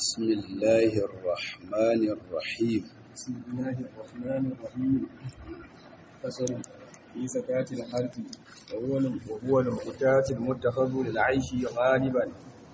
بسم الله الرحمن الرحيم بسم الله الرحمن الرحيم فصل في زكاة الحرث وهو وهو المقتات المتخذ للعيش غالبا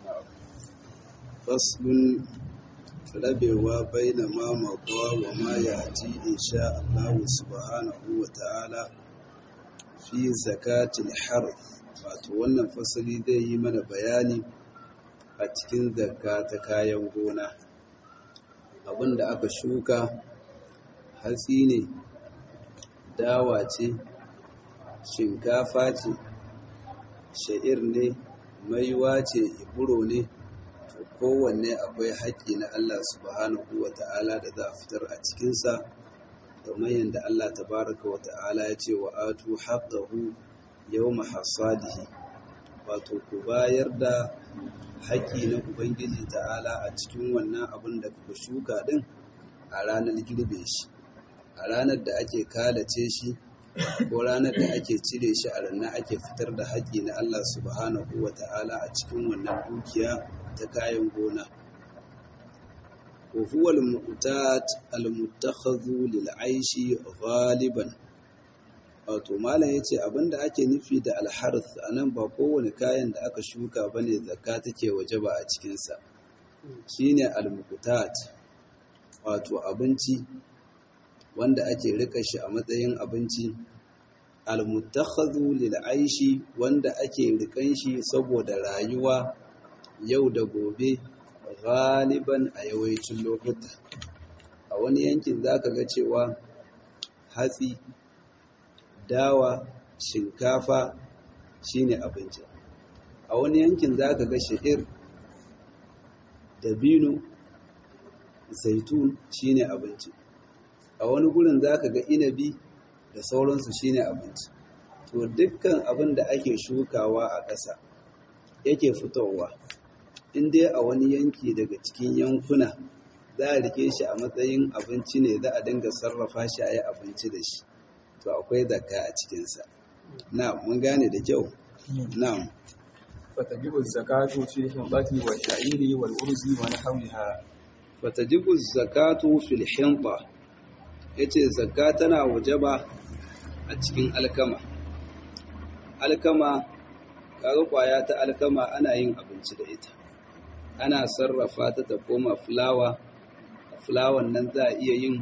فصل rabewa baina ma maƙwa wa ma ya ci insha Allah subhanahu wa ta'ala fi zakatil harth wato wannan fasali zai yi mana bayani a cikin zakka ta kayan gona abinda aka shuka hatsi ne dawa ce shinkafa ce sha'ir ne maiwa ce iburo ne to kowanne akwai haƙƙi na Allah subhanahu wa ta'ala da za a fitar a cikinsa kamar yadda Allah tabaraka wa ta'ala ya ce wa atu haqqahu yawma hasadihi wato ku bayar da haƙƙi na ubangiji ta'ala a cikin wannan abin da kuka shuka din a ranar girbe shi a ranar da ake kalace shi ko ranar da ake cire shi a ranar ake fitar da haƙƙi na Allah subhanahu wa ta'ala a cikin wannan dukiya ta kayan gona wa huwa al-mu'tat al-muttakhadhu lil 'aishi ghaliban wato malam yace abinda ake nufi da al-harth anan ba kowane kayan da aka shuka bane zakka take wajaba a cikin sa shine al-mu'tat wato abinci wanda ake rika shi a matsayin abinci al-muttakhadhu lil 'aishi wanda ake rikan shi saboda rayuwa yau da gobe galiban a yawancin lokuta a wani yankin za ka ga cewa hatsi dawa shinkafa shine abinci a wani yankin za ka ga sha'ir dabino zaitun shine abinci a wani gurin za ka ga inabi da sauransu shine abinci to dukkan abin da ake shukawa a ƙasa yake fitowa in dai a wani yanki daga cikin yankuna za a rike shi a matsayin abinci ne za a dinga sarrafa shi a yi abinci da shi to akwai zakka a cikinsa na mun gane da kyau na فتجب الزكاة في الحنطة والشعير والأرز ونحوها fatajibu zakatu fil hinta yace zakka tana wajaba a cikin alkama alkama kaga kwaya ta alkama ana yin abinci da ita ana sarrafa ta ta koma fulawa fulawan nan za a iya yin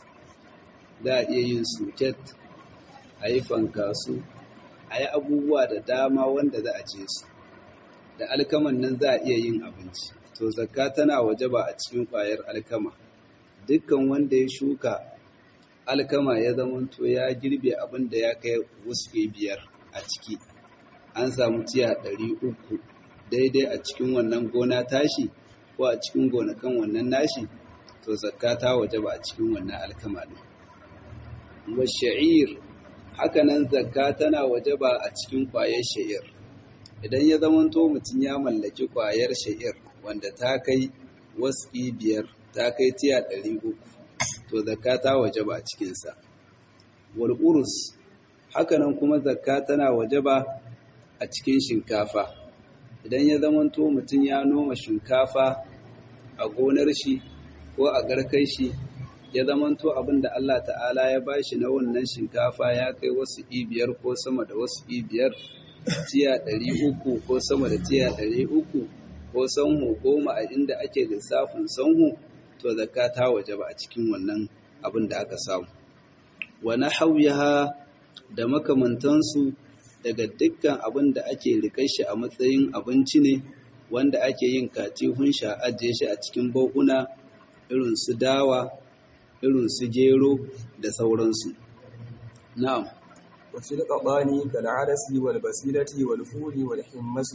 za a iya yin suket a yi fankasu a yi abubuwa da dama wanda za a ce su da alkaman nan za a iya yin abinci to zakka tana wajaba a cikin ƙwayar alkama dukkan wanda ya shuka alkama ya zamanto ya girbe abin da ya kai wasu biyar a ciki an samu tiya ɗari uku daidai a cikin wannan gona tashi ko a cikin gonakan wannan nashi to zakka ta wajaba a cikin wannan alkama ɗin wa sha'ir hakanan zakka tana wajaba a cikin ƙwayar sha'ir idan ya zamanto mutum ya mallaki ƙwayar sha'ir wanda ta kai waski biyar ta kai tiya ɗari uku to zakka ta wajaba a cikinsa wal urus hakanan kuma zakka tana wajaba a cikin shinkafa idan ya zamanto mutum ya noma shinkafa a gonar shi ko a garkai shi ya zamanto abin da Allah ta'ala ya bashi na wannan shinkafa ya kai wasu biyar ko sama da wasu biyar tiya ɗari uku ko sama da tiya ɗari uku ko sanhu goma a inda ake lissafin sanhu to zakka ta waje ba a cikin wannan abin da aka samu wa nahwiha da makamantansu daga dukkan abin da ake rikai shi a matsayin abinci ne wanda ake yin katihun sha ajiye shi a cikin bakuna irin su dawa irin su gero da sauransu na'am وفي القضان كالعدس والبسيلة والفول والحمص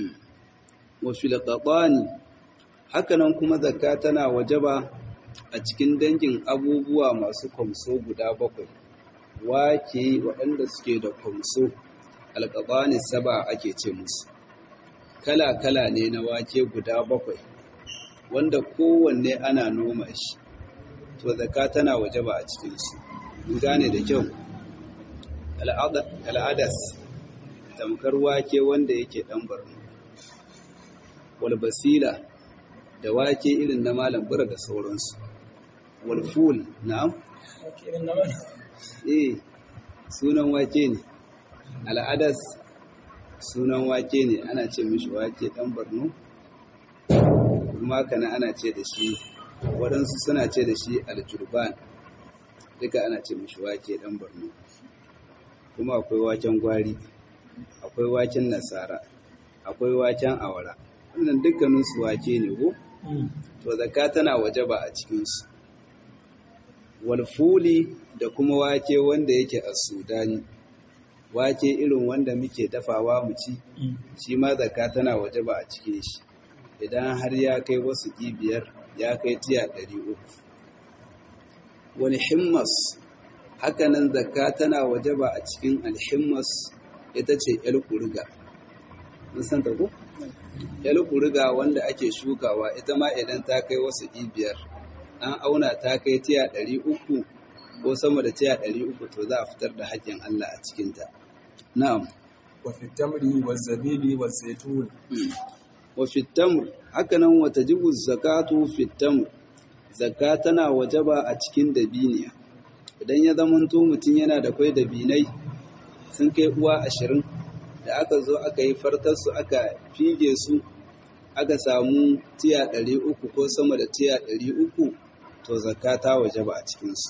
wa fil qatani hakanan kuma zakka tana wajaba a cikin dangin abubuwa masu kwamso guda bakwai wake waɗanda suke da kwamso alƙaɓani saba ake ce musu kala-kala ne na wake guda bakwai wanda kowanne ana noma shi to zakka tana wajaba a cikinsu gane da kyau al'adas tamkar wake wanda yake ɗan barno walbasila da wake irin na malam bura da sauransu walful na'am eh sunan wake ne al'adas sunan wake ne ana ce mishi wake dan barno kuma kana ana ce da shi waɗansu suna ce da shi aljurban duka ana ce mishi wake dan barno kuma akwai waken gwari akwai waken nasara akwai waken awara wannan dukkaninsu wake ne ko to zakka tana wajaba a cikinsu walfuli da kuma wake wanda yake a sudani wake irin wanda muke dafawa mu ci shi ma zakka tana wajaba a cikin shi idan har ya kai wasu biyar ya kai tiya ɗari uku wani himmas hakanan zakka tana wajaba a cikin alhimmas ita ce yar kuriga mun san ta ko yar kuriga wanda ake shukawa ita ma idan ta kai wasu biyar an auna ta kai tiya ɗari uku ko sama da tiya ɗari uku to za a fitar da haƙƙin Allah a cikinta. Na'am. Wa fitamri wa zabibi wa zaitun. Wa fitamr hakanan wata jibu zakatu fitamr. Zakka tana wajaba a cikin dabiniya. Idan ya zamanto mutum yana da kwai dabinai sun kai uwa ashirin da aka zo aka yi fartarsu aka fige su aka samu tiya ɗari uku ko sama da tiya ɗari uku to zakka ta wajaba a cikinsu.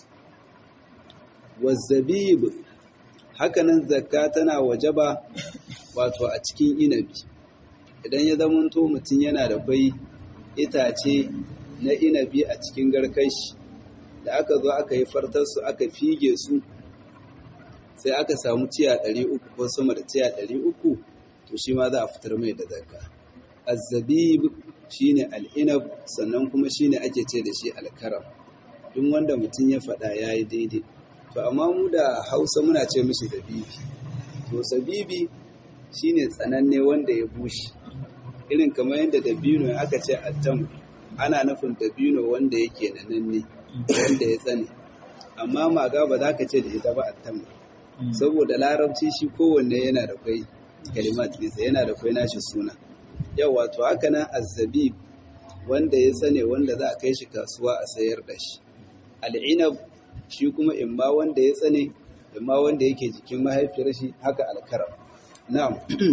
wazzabib hakanan zakka tana wajaba wato a cikin inabi idan ya zamanto mutum yana da kwai itace na inabi a cikin garkashi da aka zo aka yi fartarsu aka fige su sai aka samu tiya 300 ko sama da tiya 300 to shi ma za a fitar mai da zakka azzabib shine al'inab sannan kuma shine ake ce da shi alkaram duk wanda mutum ya faɗa yayi daidai to amma mu da hausa muna ce mishi zabibi to zabibi shine tsananne wanda ya bushe irin kamar yadda dabino aka ce attam ana nufin dabino wanda yake da nanne wanda ya tsane amma maga ba za ka ce da ita ba attam saboda larabci shi kowanne yana da kwai kalimat nisa yana da kwai nashi suna yau wato haka nan azzabib wanda ya tsane wanda za a kai shi kasuwa a sayar da shi al'inab shi kuma imma wanda ya tsane imma wanda yake jikin mahaifiyar shi haka alkaram na'am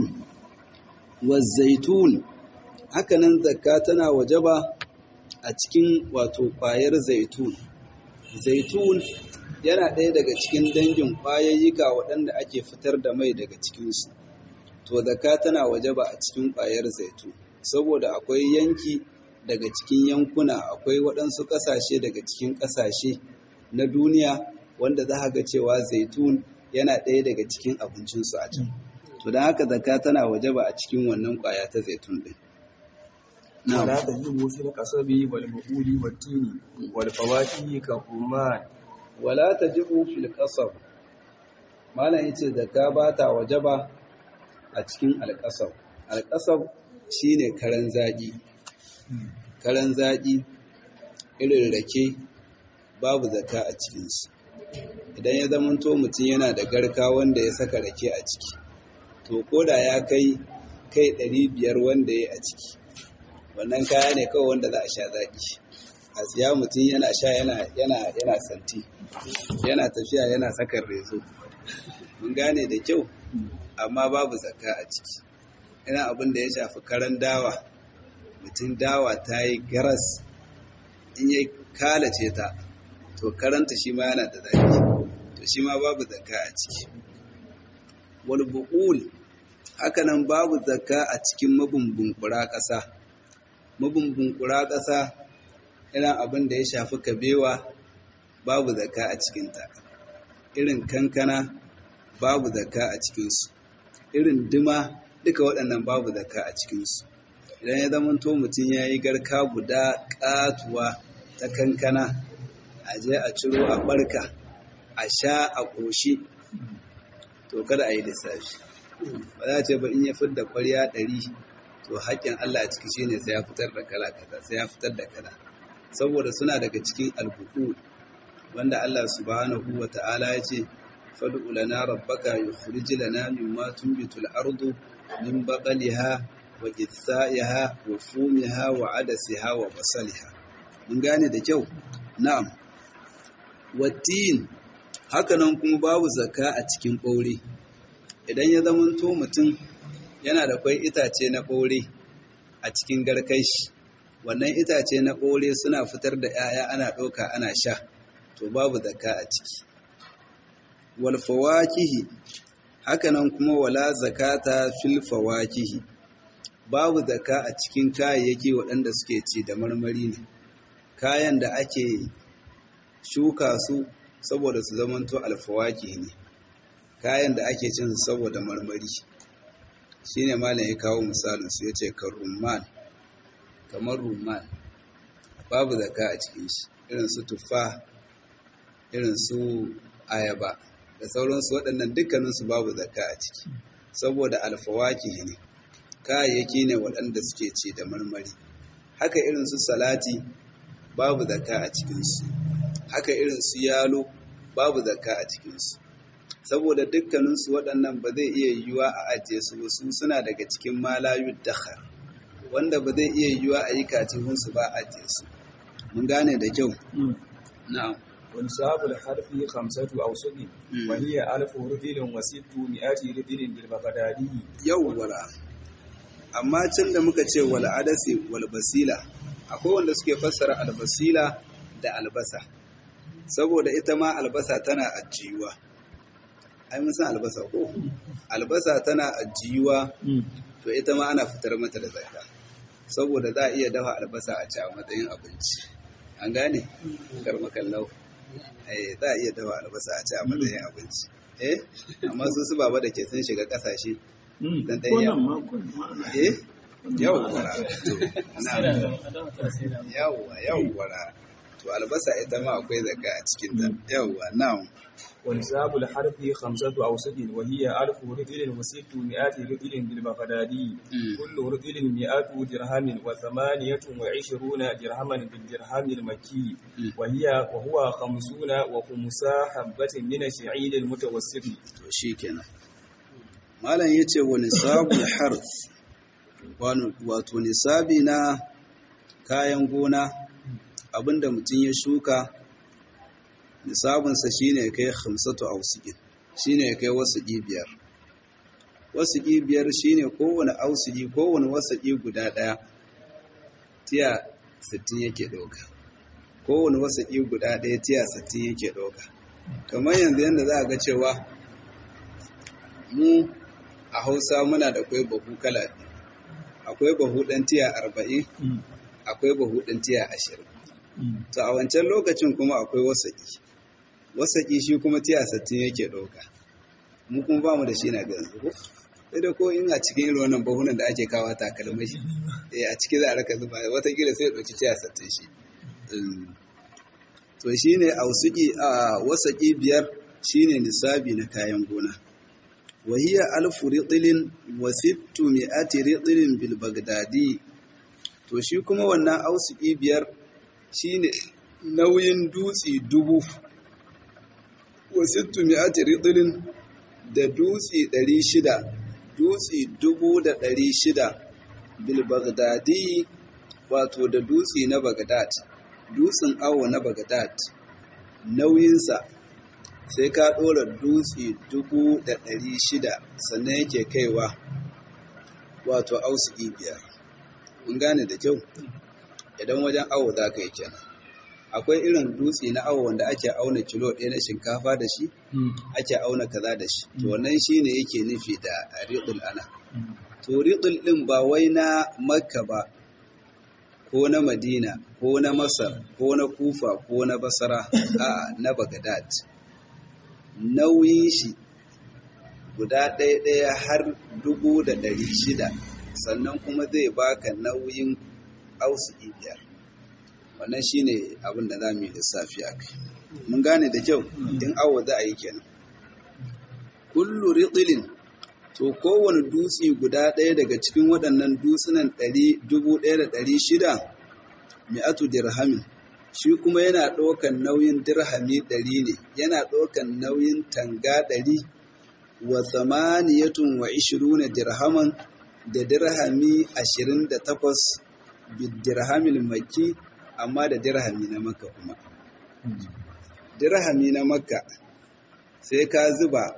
wazaitun hakanan zakka tana wajaba a cikin wato kwayar zaitun zaitun yana ɗaya daga cikin dangin kwayayyuka waɗanda ake fitar da mai daga cikinsu to zakka tana wajaba a cikin kwayar zaitun saboda akwai yanki daga cikin yankuna akwai waɗansu ƙasashe daga cikin ƙasashe na duniya wanda za ga cewa zaitun yana ɗaya daga cikin abincinsu a can. To don haka zaka tana waje ba a cikin wannan ƙwaya ta zaitun ɗin. Wala ta yi wasu na kasabi wal buhuri wal tini wal fawaki ka umman. Wala ta ji fil kasab. Malam yace zaka ba ta waje ba a cikin alƙasab. Alƙasab shine karan zaƙi. Karan zaƙi irin rake babu zaka a cikinsu idan ya zamanto mutum yana da garka wanda ya saka rake a ciki to koda ya kai kai ɗari biyar wanda ya a ciki wannan kaya ne kawai wanda za a sha zaki a siya mutum yana sha yana yana yana santi yana tafiya yana sakar rezo mun gane da kyau amma babu zakka a ciki ina abin da ya shafi karan dawa mutum dawa ta yi garas in ya kalace ta to karanta shi ma yana da zaki to shi ma babu zakka a ciki wal buqul hakanan babu zakka a cikin mabumbun ƙasa mabumbun ƙasa irin abin da ya shafi kabewa babu zakka a cikinta irin kankana babu zakka a cikinsu irin dima duka waɗannan babu zakka a cikinsu idan ya zama to mutum ya yi garka guda ƙatuwa ta kankana a je a ciro a barka a sha a ƙoshi to kada a yi lissafi ba za a ce ba in ya fidda ƙwarya ɗari to haƙƙin Allah a ciki shine sai ya fitar da kala kaza sai ya fitar da kala saboda suna daga cikin albuku wanda Allah subhanahu wa ta'ala ya ce fad'u lana rabbaka yukhrij lana mimma tunbitu al-ardu min baqliha wa qithaiha wa fumiha wa adasiha wa basaliha mun gane da kyau na'am wattin hakanan kuma babu zakka a cikin ɓaure idan ya zamanto mutum yana da kwai itace na ɓaure a cikin garkashi wannan itace na ɓaure suna fitar da 'ya'ya ana ɗauka ana sha to babu zakka a ciki wal fawakihi hakanan kuma wala zakata fil fawakihi babu zakka a cikin kayayyaki waɗanda suke ci da marmari ne kayan da ake shuka su saboda su zamanto alfawaki ne kayan da ake cin su saboda marmari shine malam ya kawo misalin su yace kan rumman kamar rumman babu zaka a cikin shi irin su tuffa irin su ayaba da sauransu waɗannan dukkaninsu babu zaka a ciki saboda alfawaki ne kayayyaki ne waɗanda suke ci da marmari haka irin su salati babu zaka a cikinsu haka irin su yalo babu zakka a cikinsu saboda dukkaninsu waɗannan ba zai iya yiwuwa a ajiye su ba su suna daga cikin malayu dakhar wanda ba zai iya yiwuwa a yi katifinsu ba a ajiye su mun gane da kyau na'am ونصاب الحرف خمسة أوسط وهي ألف رجل وست مئات رجل بالبغدادي yawwala amma can da muka ce wal adasi wal basila akwai wanda suke fassara albasila da albasa saboda ita ma albasa tana ajiyuwa ai mun san albasa ko albasa tana ajiyuwa to ita ma ana fitar mata da zakka saboda za a iya dafa albasa a ci a matsayin abinci an gane karmakallau eh za a iya dafa albasa a ci a matsayin abinci eh amma su su baba da ke sun shiga kasashe dan ɗaya eh yawwa yawwa yawwa to albasa ita ma akwai zaka a cikin ta yawwa na'am ونصاب الحرف خمسة أوسط وهي ألف رجل وست مئات رجل بالبغدادي كل رجل مئات درهم وثمانية وعشرون درهما بالدرهم المكي وهي وهو خمسون وخمسا حبة من الشعير المتوسط to shikenan malam yace wa nisabul harf wato nisabi na kayan gona abinda mutum ya shuka nisabinsa shine kai khamsatu ausiqin shine kai wasuqi biyar wasuqi biyar shine kowane ausiqi kowane wasuqi guda daya tiya 60 yake dauka kowane wasuqi guda daya tiya 60 yake dauka kamar yanzu yanda za a ga cewa mu a Hausa muna da kwai bahu kala akwai bahu dan tiya 40 akwai bahu dan tiya 20 to a wancan lokacin kuma akwai wasaƙi wasaƙi shi kuma tiya sattin yake ɗauka mu kuma ba mu da shi na ganzu ko sai da ko in a cikin irin wannan bahunan da ake kawo takalmai eh a ciki za a raka zuba watakila sai ya ɗauki tiya sattin shi to shi ne a wasaƙi biyar shi ne nisabi na kayan gona wahiya alfu riɗilin wa sittu mi'ati riɗilin bil bagdadi to shi kuma wannan ausuki biyar shine nauyin dutse dubu wasittu mi'ati ridlin da dutse ɗari shida dutse dubu da ɗari shida bil bagdadi wato da dutse na bagdad dutsen awo na bagdad nauyinsa sai ka ɗora dutse dubu da ɗari shida sannan yake kaiwa wato ausuki biyar mun gane da kyau idan wajen awo za ka yi kenan akwai irin dutse na awo wanda ake auna kilo ɗaya na shinkafa da shi ake auna kaza da shi to wannan shi ne yake nufi da riɗul ana to riɗul ɗin ba wai na makka ba ko na madina ko na masar ko na kufa ko na basara a na bagadad nauyin shi guda ɗaya ɗaya har dubu da ɗari shida sannan kuma zai baka nauyin ausuki biyar wannan shine abin da za mu yi lissafi a kai mun gane da kyau in awo za a yi kenan kullu riɗilin to kowane dutse guda ɗaya daga cikin waɗannan dutsunan dubu ɗaya da ɗari shida mi'atu dirhamin shi kuma yana ɗaukan nauyin dirhami ɗari ne yana ɗaukan nauyin tanga ɗari wa samaniyatun wa ishiruna dirhaman da dirhami 28 bidirhamil makki amma da dirhami na makka kuma dirhami na makka sai ka zuba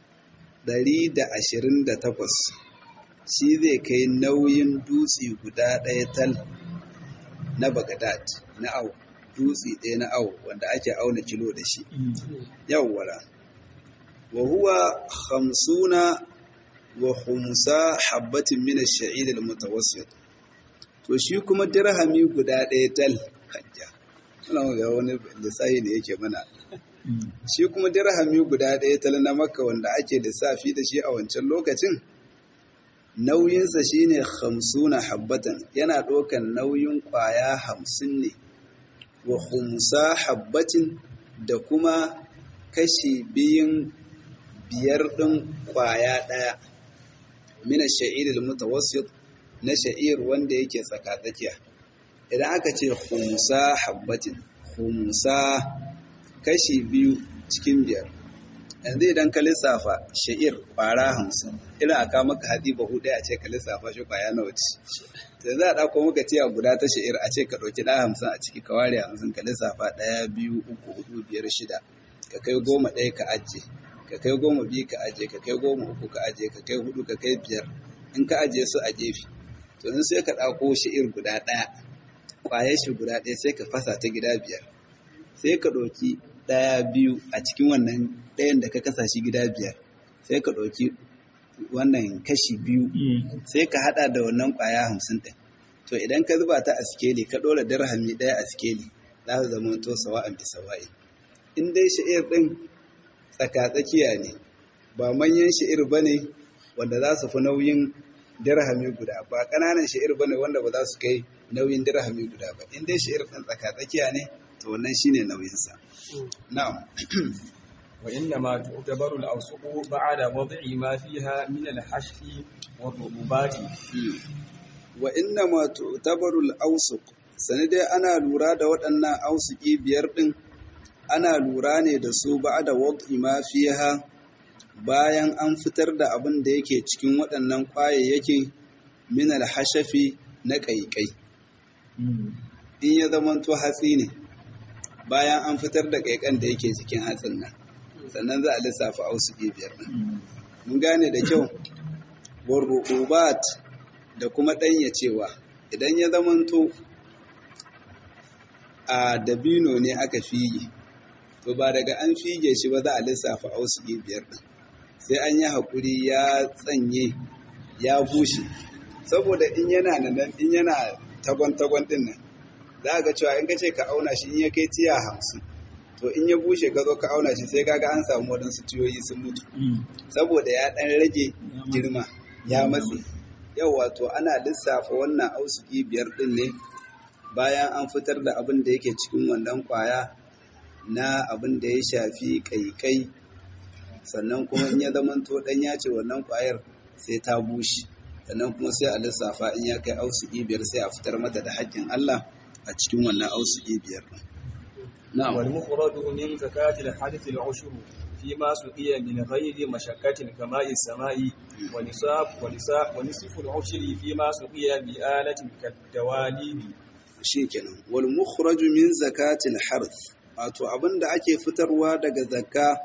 128 shi zai kai nauyin dutse guda ɗaya tal na bagadad na au dutse ɗaya na au wanda ake auna kilo da shi yawwara wa huwa hamsuna wa khumsa habbatin min ash-sha'ir al-mutawassit to shi kuma dirhami guda ɗaya tal hajja wannan ga wani lissafi ne yake mana shi kuma dirhami guda ɗaya tal na makka wanda ake lissafi da shi a wancan lokacin nauyinsa shine hamsuna habbatan yana ɗaukan nauyin ƙwaya hamsin ne wa khumsa habbatin da kuma kashi biyun biyar ɗin ƙwaya ɗaya mina sha'ir mutawassit na sha'ir wanda yake tsakatsakiya idan aka ce khumsa habbatin khumsa kashi biyu cikin biyar yanzu idan ka lissafa sha'ir ƙwara hamsin irin aka maka hatsi bahu ɗaya a ce ka lissafa shi ƙwaya nawa ce da za a ɗauko maka tiya guda ta sha'ir a ce ka ɗauki ɗaya hamsin a ciki ka ware hamsin ka lissafa ɗaya biyu uku hudu biyar shida ka kai goma ɗaya ka ajiye ka kai goma biyu ka ajiye ka kai goma uku ka ajiye ka kai hudu ka kai biyar in ka ajiye su a gefe to in sai ka ɗauko sha'ir guda ɗaya ƙwayar shi guda ɗaya sai ka fasa ta gida biyar sai ka ɗauki ɗaya biyu a cikin wannan ɗayan da ka kasa shi gida biyar sai ka ɗauki wannan kashi biyu sai ka haɗa da wannan ƙwaya hamsin ɗin to idan ka zuba ta a sikeli ka ɗora dirhami ɗaya a sikeli za su zama to sawa'an bi sawa'i in dai sha'ir ɗin tsakatsakiya ne ba manyan sha'ir ba ne wanda za su fi nauyin dirhami guda ba ƙananan sha'ir ba ne wanda ba za su kai nauyin dirhami guda ba in dai sha'ir ɗin tsakatsakiya ne to wannan shine nauyinsa na'am وإنما تعتبر الأوسق بعد وضع ما فيها من الحشف والرطوبات وإنما تعتبر الأوسق sanadai ana lura da waɗannan ausuki biyar ɗin ana lura ne da su ba da wad'i ma fiha bayan an fitar da abin da yake cikin waɗannan ƙwayayyaki min alhashafi na ƙaiƙai in ya zamanto hatsi ne bayan an fitar da ƙaiƙan da yake cikin hatsin nan sannan za a lissafa ausuki biyar ɗin mun gane da kyau warrubat da kuma ɗanyacewa idan ya zamanto a dabino ne aka fige to ba daga an fige shi ba za a lissafa ausuki biyar ɗin sai an yi haƙuri ya tsanye ya bushe saboda in yana nan in yana tagon-tagon ɗin nan za ga cewa in ka ce ka auna shi in ya kai tiya hamsin to in ya bushe ka zo ka auna shi sai kaga an samu waɗansu tiyoyi sun mutu saboda ya ɗan rage girma ya matse yau wato ana lissafa wannan ausuki biyar ɗin ne bayan an fitar da abin da yake cikin wannan kwaya na abin da ya shafi kaikai sannan kuma in ya zamanto ɗan ya ce wannan kwayar sai ta bushe sannan kuma sai a lissafa in ya kai ausuki biyar sai a fitar mata da haƙƙin Allah a cikin wannan ausuki biyar ɗin. نعم والمفرد من زكاة الحدث العشر فيما سقي من غير مشقة كماء السماء ونصاب ونصاب ونصف العشر فيما سقي بآلة كالدواليب shikenan wal mukhraj min zakatil harth wato abinda ake fitarwa daga zakka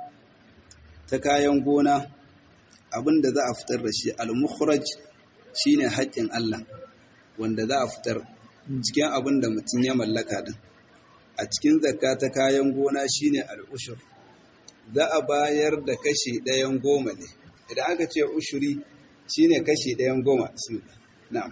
ta kayan gona abinda za a fitar da shi al mukhraj shine haƙƙin Allah wanda za a fitar cikin abinda mutum ya mallaka din a cikin zakka ta kayan gona shine al'ushur za a bayar da kashi ɗayan goma ne idan aka ce ushuri shine kashi ɗayan goma su na'am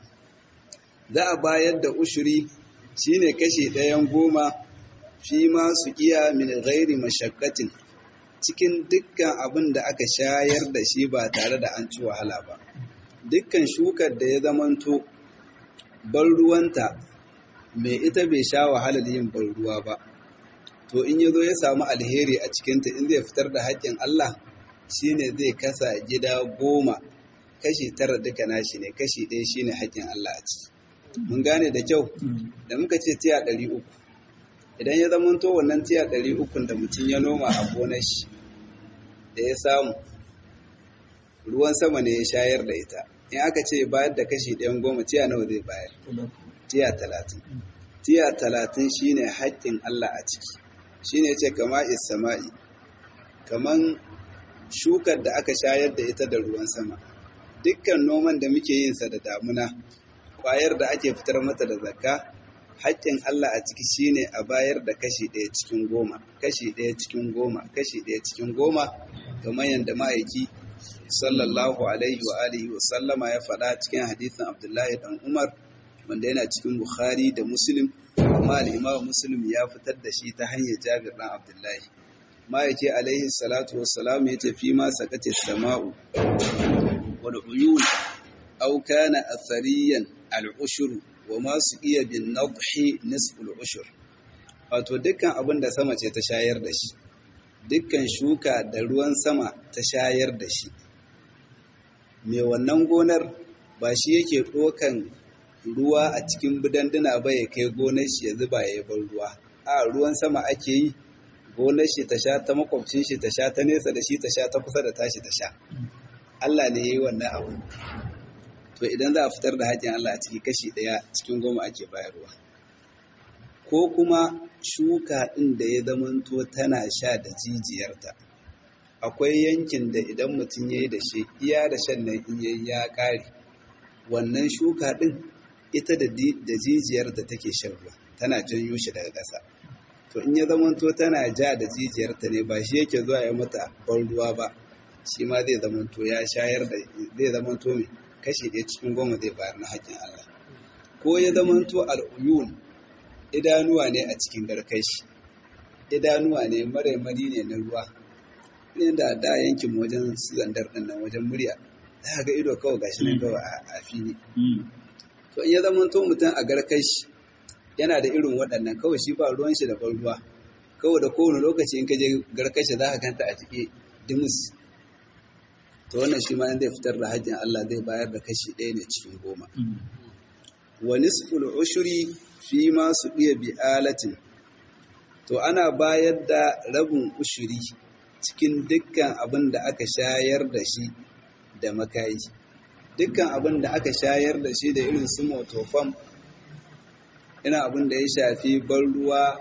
za a bayar da ushuri shine kashi ɗayan goma fi ma su iya min ghairi mashakkatin cikin dukkan abin da aka shayar da shi ba tare da an ci wahala ba dukkan shukar da ya zamanto ban ruwanta mai ita bai sha wahalar yin ban ruwa ba to in ya zo ya samu alheri a cikinta in zai fitar da haƙƙin Allah shine zai kasa gida goma kashi tara duka nashi ne kashi ɗaya shine haƙƙin Allah a ciki mun gane da kyau da muka ce tiya ɗari uku idan ya zama to wannan tiya ɗari ukun da mutum ya noma a gonar shi da ya samu ruwan sama ne ya shayar da ita in aka ce bayar da kashi ɗayan goma tiya nawa zai bayar tiya talatin tiya talatin shine haƙƙin Allah a ciki shine ce kama isama'i kaman shukar da aka shayar da ita da ruwan sama dukkan noman da muke yin sa da damuna kwayar da ake fitar mata da zakka haƙƙin Allah a ciki shine a bayar da kashi ɗaya cikin goma kashi ɗaya cikin goma kashi ɗaya cikin goma kamar yadda ma'aiki sallallahu alaihi wa alihi wa sallama ya faɗa cikin hadisin Abdullahi dan Umar wanda yana cikin Bukhari da Muslim amma al-Imam Muslim ya fitar da shi ta hanyar Jabir dan Abdullahi ma'aiki alaihi salatu wassalam ya ce fi ma sakati sama'u wal uyun aw kana athariyan al-ushur wa ma su iya bin nadhi nisful ushur wato dukkan abin da sama ce ta shayar da shi dukkan shuka da ruwan sama ta shayar da shi mai wannan gonar ba shi yake ɗokan ruwa a cikin bidanduna ba ya kai gonar shi ya zuba ya bar ruwa a ruwan sama ake yi gonar shi ta sha ta makwabcin shi ta sha ta nesa da shi ta sha ta kusa da tashi ta sha Allah ne ya yi wannan abu to idan za a fitar da haƙƙin Allah a ciki kashi ɗaya cikin goma ake bayarwa ko kuma shuka ɗin da ya zamanto tana sha da jijiyarta akwai yankin da idan mutum ya yi da shi iya da shan nan in yayi ya ƙare wannan shuka ɗin ita da jijiyarta take shan ruwa tana janyo shi daga ƙasa to in ya zamanto tana ja da jijiyarta ne ba shi yake zuwa ya mata ban ruwa ba shi ma zai zamanto ya shayar da zai zamanto mai kashi ɗaya cikin goma zai bayar na haƙƙin Allah ko ya zamanto al'uyun idanuwa ne a cikin garkashi idanuwa ne maraimari ne na ruwa ne da da yankin wajen zandar ɗin nan wajen murya za ga ido kawai gashi nan kawai a fili to in ya zamanto mutum a garkashi yana da irin waɗannan kawai shi ba ruwan shi da ban ruwa kawai da kowane lokaci in ka je garkashi za ka kanta a cike dimus to wannan shi ma in zai fitar da hajjin Allah zai bayar da kashi ɗaya ne cikin goma. Wa nisful ushuri fi ma su iya bi'alatin, to ana bayar da rabin ushuri cikin dukkan abin da aka shayar da shi da makayi. Dukkan abin da aka shayar da shi da irin su motofam, ina abin da ya shafi ban ruwa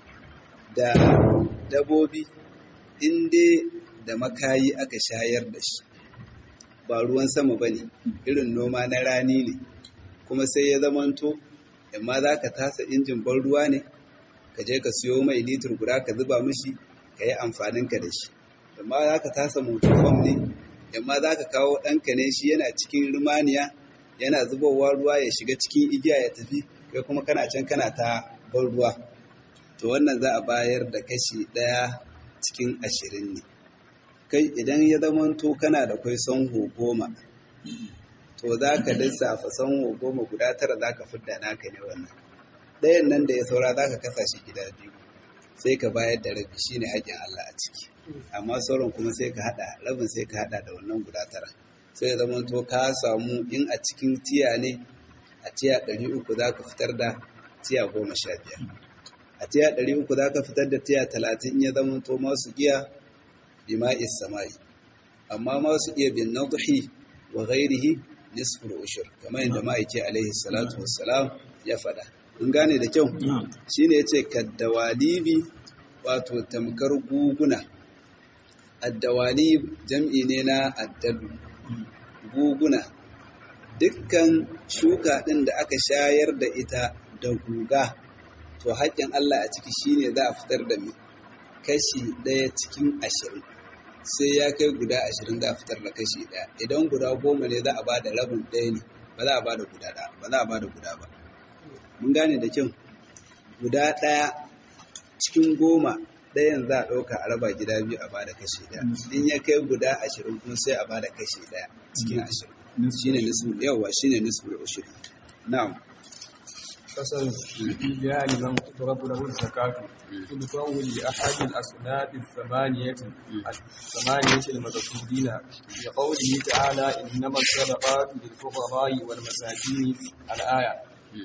da dabobi, in dai da makayi aka shayar da shi. ba ruwan sama ba ne irin noma na rani ne kuma sai ya zamanto amma za ka tasa injin ban ruwa ne ka je ka siyo mai litir guda ka zuba mishi ka yi amfaninka da shi amma za ka tasa motofam ne amma za ka kawo ɗanka ne shi yana cikin rumaniya yana zubowa ruwa ya shiga cikin igiya ya tafi kai kuma kana can kana ta ban ruwa to wannan za a bayar da kashi ɗaya cikin ashirin ne kai idan ya zamanto kana da kwai sanho goma to za ka lissafa sanho goma guda tara za ka fidda naka ne wannan ɗayan nan da ya saura za ka kasa shi gida biyu sai ka bayar da rabi shi ne haƙƙin Allah a ciki amma sauran kuma sai ka haɗa rabin sai ka haɗa da wannan guda tara sai ya zamanto ka samu in a cikin tiya ne a tiya ɗari uku za ka fitar da tiya goma sha biyar a tiya ɗari uku za ka fitar da tiya talatin in ya zamanto masu giya bima'is samai amma ma su iya bin nadhi wa ghairihi nisful ushur kamar yadda ma'aiki alaihi salatu wassalam ya faɗa mun gane da kyau shine yace kaddawalibi wato tamkar guguna addawalib jam'i ne na addalu guguna dukkan shuka ɗin da aka shayar da ita da guga to haƙƙin Allah a ciki shine za a fitar da mai kashi ɗaya cikin ashirin sai ya kai guda ashirin za a fitar da kashi ɗaya idan guda goma ne za a ba da rabin ɗaya ne ba za a ba da guda ɗaya ba za a ba da guda ba mun gane da kyau guda ɗaya cikin goma ɗayan za a ɗauka a raba gida biyu a ba da kashi ɗaya in ya kai guda ashirin kuma sai a ba da kashi ɗaya cikin ashirin shine nisbu yawa shine nisbu ushuri na'am فصل يعني من تضرب له الزكاة تدفع لأحد الأصناف الثمانية الثمانية المذكورين لقوله تعالى إنما الصدقات للفقراء والمساكين الآية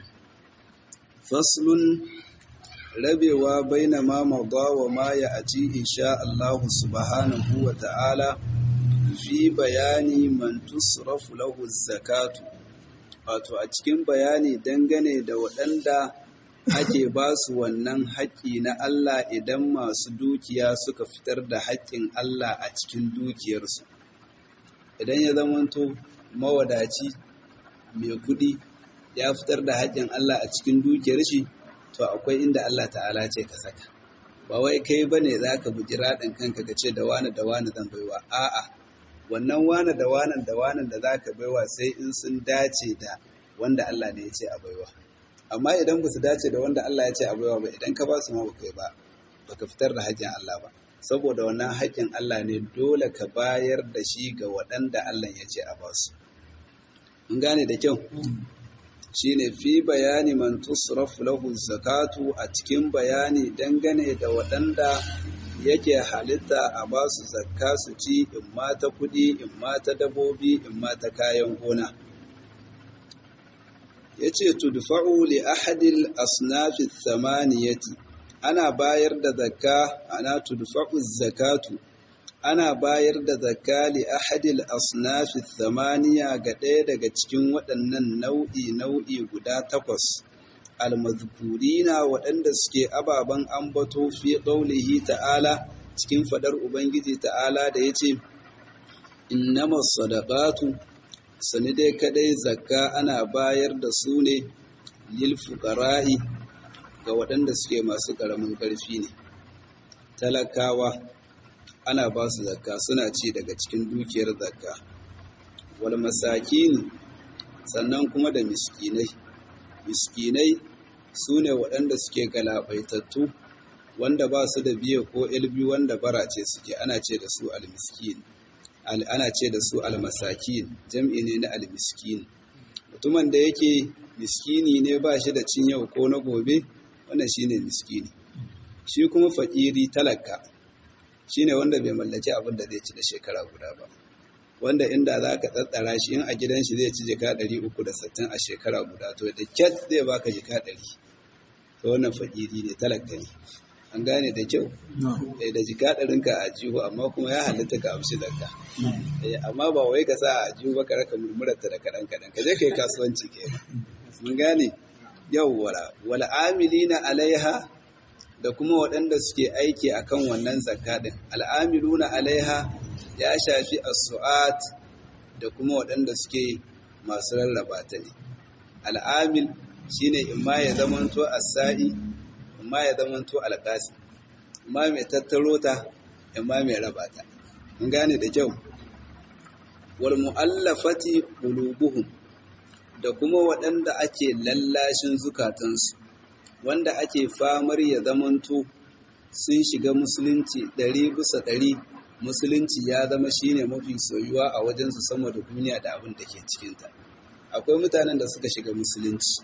فصل rabewa baina ma mada wa ma ya aci insha Allah subhanahu wa ta'ala fi bayani man tusrafu lahu zakatu wato a cikin bayani dangane da waɗanda ake ba su wannan haƙƙi na Allah idan masu dukiya suka fitar da haƙƙin Allah a cikin dukiyarsu idan ya zamanto mawadaci mai kuɗi ya fitar da haƙƙin Allah a cikin dukiyar shi to akwai inda Allah ta'ala ce ka saka ba wai kai bane zaka buji raɗin kanka ka ce da wani da wani zan baiwa a'a wannan wani da wani da wani da zaka baiwa sai in sun dace da wanda Allah ne ya ce a baiwa amma idan ba su dace da wanda Allah ya ce a baiwa ba idan ka ba su ma baka yi ba baka fitar da haƙƙin Allah ba saboda wannan haƙƙin Allah ne dole ka bayar da shi ga waɗanda Allah ya ce a ba su mun gane da kyau shine fi bayani man tusraf lahu zakatu a cikin bayani dangane da waɗanda yake halitta a ba su zakka su ci in ma ta kuɗi in ma ta dabobi in ma ta kayan gona yace tudfa'u li ahadil asnafi thamaniyati ana bayar da zakka ana tudfa'u zakatu ana bayar da zakka li ahadil asnafi thamaniya ga ɗaya daga cikin waɗannan nau'i nau'i guda takwas almazkurina waɗanda suke ababen ambato fi qaulihi ta'ala cikin fadar ubangiji ta'ala da yace innamas sadaqatu sani dai kadai zakka ana bayar da su ne lil fuqara'i ga waɗanda suke masu ƙaramin ƙarfi ne talakawa ana ba su zakka suna ci daga cikin dukiyar zakka wal masakin sannan kuma da miskinai miskinai su ne waɗanda suke galabaitattu wanda ba su da biye ko ilbi wanda bara ce suke ana ce da su almiskin ana ce da su almasakin jam'i ne na almiskin mutumin da yake miskini ne ba shi da cin yau ko na gobe wannan shine miskini shi kuma fakiri talaka shine wanda bai mallaki abin da zai ci da shekara guda ba wanda inda za ka tsatsara shi in a gidan shi zai ci jika 360 a shekara guda to da kyat zai baka jika 100 to wannan fakiri ne talaka ne an gane da kyau da jika ɗarinka a jihu amma kuma ya halitta ka amshi zakka amma ba wai ka sa a jihu ba ka raka murmurarta da kaɗan kaɗan ka je ka yi kasuwanci ke mun gane yau wala wala amilina alaiha da kuma waɗanda suke aiki akan wannan zakka din al'amiluna alaiha ya shafi as-su'at da kuma waɗanda suke masu rarraba ta ne al'amil shine imma ya zamanto as-sa'i imma ya zamanto alƙasi imma mai tattaro ta imma mai raba ta mun gane da kyau wal mu'allafati qulubuhum da kuma waɗanda ake lallashin zukatansu wanda ake famar ya zamanto sun shiga musulunci ɗari bisa ɗari musulunci ya zama shine mafi soyuwa a wajensu sama da duniya da abin da ke cikinta akwai mutanen da suka shiga musulunci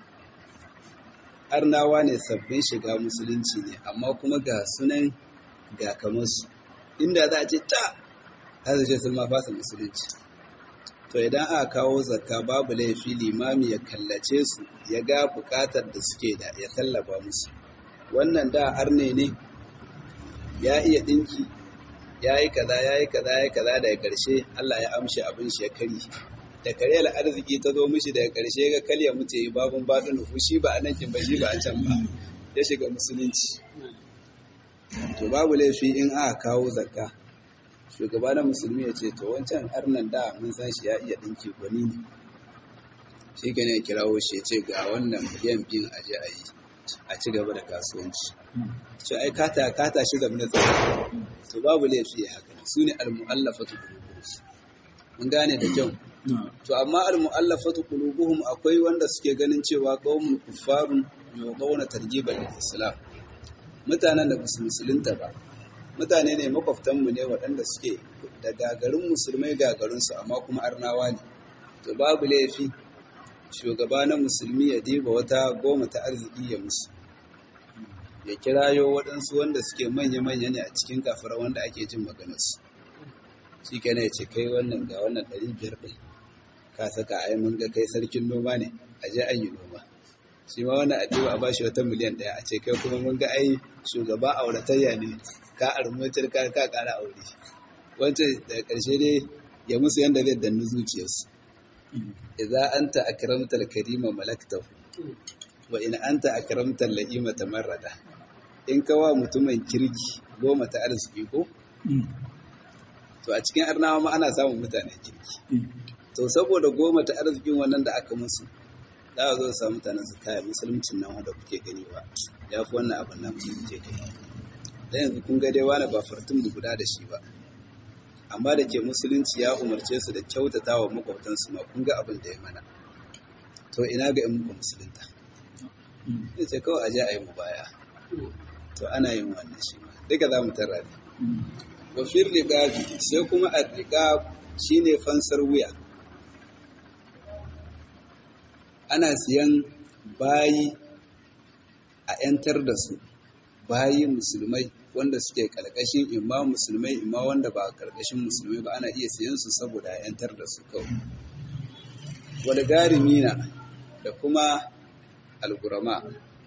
arnawa ne sabbin shiga musulunci ne amma kuma ga sunan ga kamarsu inda za a ce ta za su ce sun ma fasa musulunci to idan aka kawo zakka babu laifi limami ya kallace su ya ga bukatar da suke da ya tallaba musu wannan da arne ne ya iya dinki ya yi kaza ya yi kaza ya yi kaza daga ƙarshe Allah ya amshi abin shi ya kari da karyar arziki ta zo mishi daga ƙarshe ga kalya mutu yi babun baɗin nufu shi ba a nan kin ba shi ba a can ba ya shiga musulunci to babu laifi in aka kawo zakka shugaba na musulmi ya ce to wancan arnan da mun san shi ya iya ɗinki gwani ne shi ke ne kirawo shi ya ce ga wannan miliyan biyun aje a yi a ci gaba da kasuwanci shi ai kata kata shi zama na tsara to babu laifi haka su ne almu'allafatu qulubuhum mun gane da kyau to amma almu'allafatu qulubuhum akwai wanda suke ganin cewa qaumun kuffarun yawdawna tarjibal islam mutanen da basu musulunta ba mutane ne makwabtanmu ne waɗanda suke da gagarin musulmai gagarinsu amma kuma arnawa ne to babu laifi shugaba na musulmi ya diba wata goma ta arziki ya musu ya kirayo waɗansu wanda suke manya-manya ne a cikin kafara wanda ake jin maganarsu shi kenan ya ce kai wannan ga wannan ɗari biyar ɗin ka saka ai mun ga kai sarkin noma ne a je an yi noma shi ma wannan a a bashi wata miliyan ɗaya a ce kai kuma mun ga ai shugaba auratayya ne ka armutar ka ka ƙara aure wancan daga ƙarshe dai ya musu yanda zai danni zuciyarsu idza anta akramtal karima malaktahu wa in anta akramtal la'ima tamarrada in ka wa mutumin kirki goma ta arziki ko to a cikin arnawa ma ana samun mutanen kirki to saboda goma ta arzikin wannan da aka musu za a zo samu mutanen su kaya musuluncin nan wanda kuke gani ba ya fi wannan abin nan kuke gani da yanzu kun ga dai wani ba fartun mu guda da shi ba amma da ke musulunci ya umarce su da kyautata wa makwabtansu ma kun ga abin da ya mana to ina ga in muku musulunta ya ce kawai aje a yi mu baya to ana yin wannan shi ma duka za mu tara ne wa fil riqabi sai kuma ar-riqab shine fansar wuya ana siyan bayi a 'yantar da su bayi musulmai wanda suke karkashin imma musulmai imma wanda ba karkashin musulmai ba ana iya siyan su saboda a 'yantar da su kawai wal garimina da kuma algurama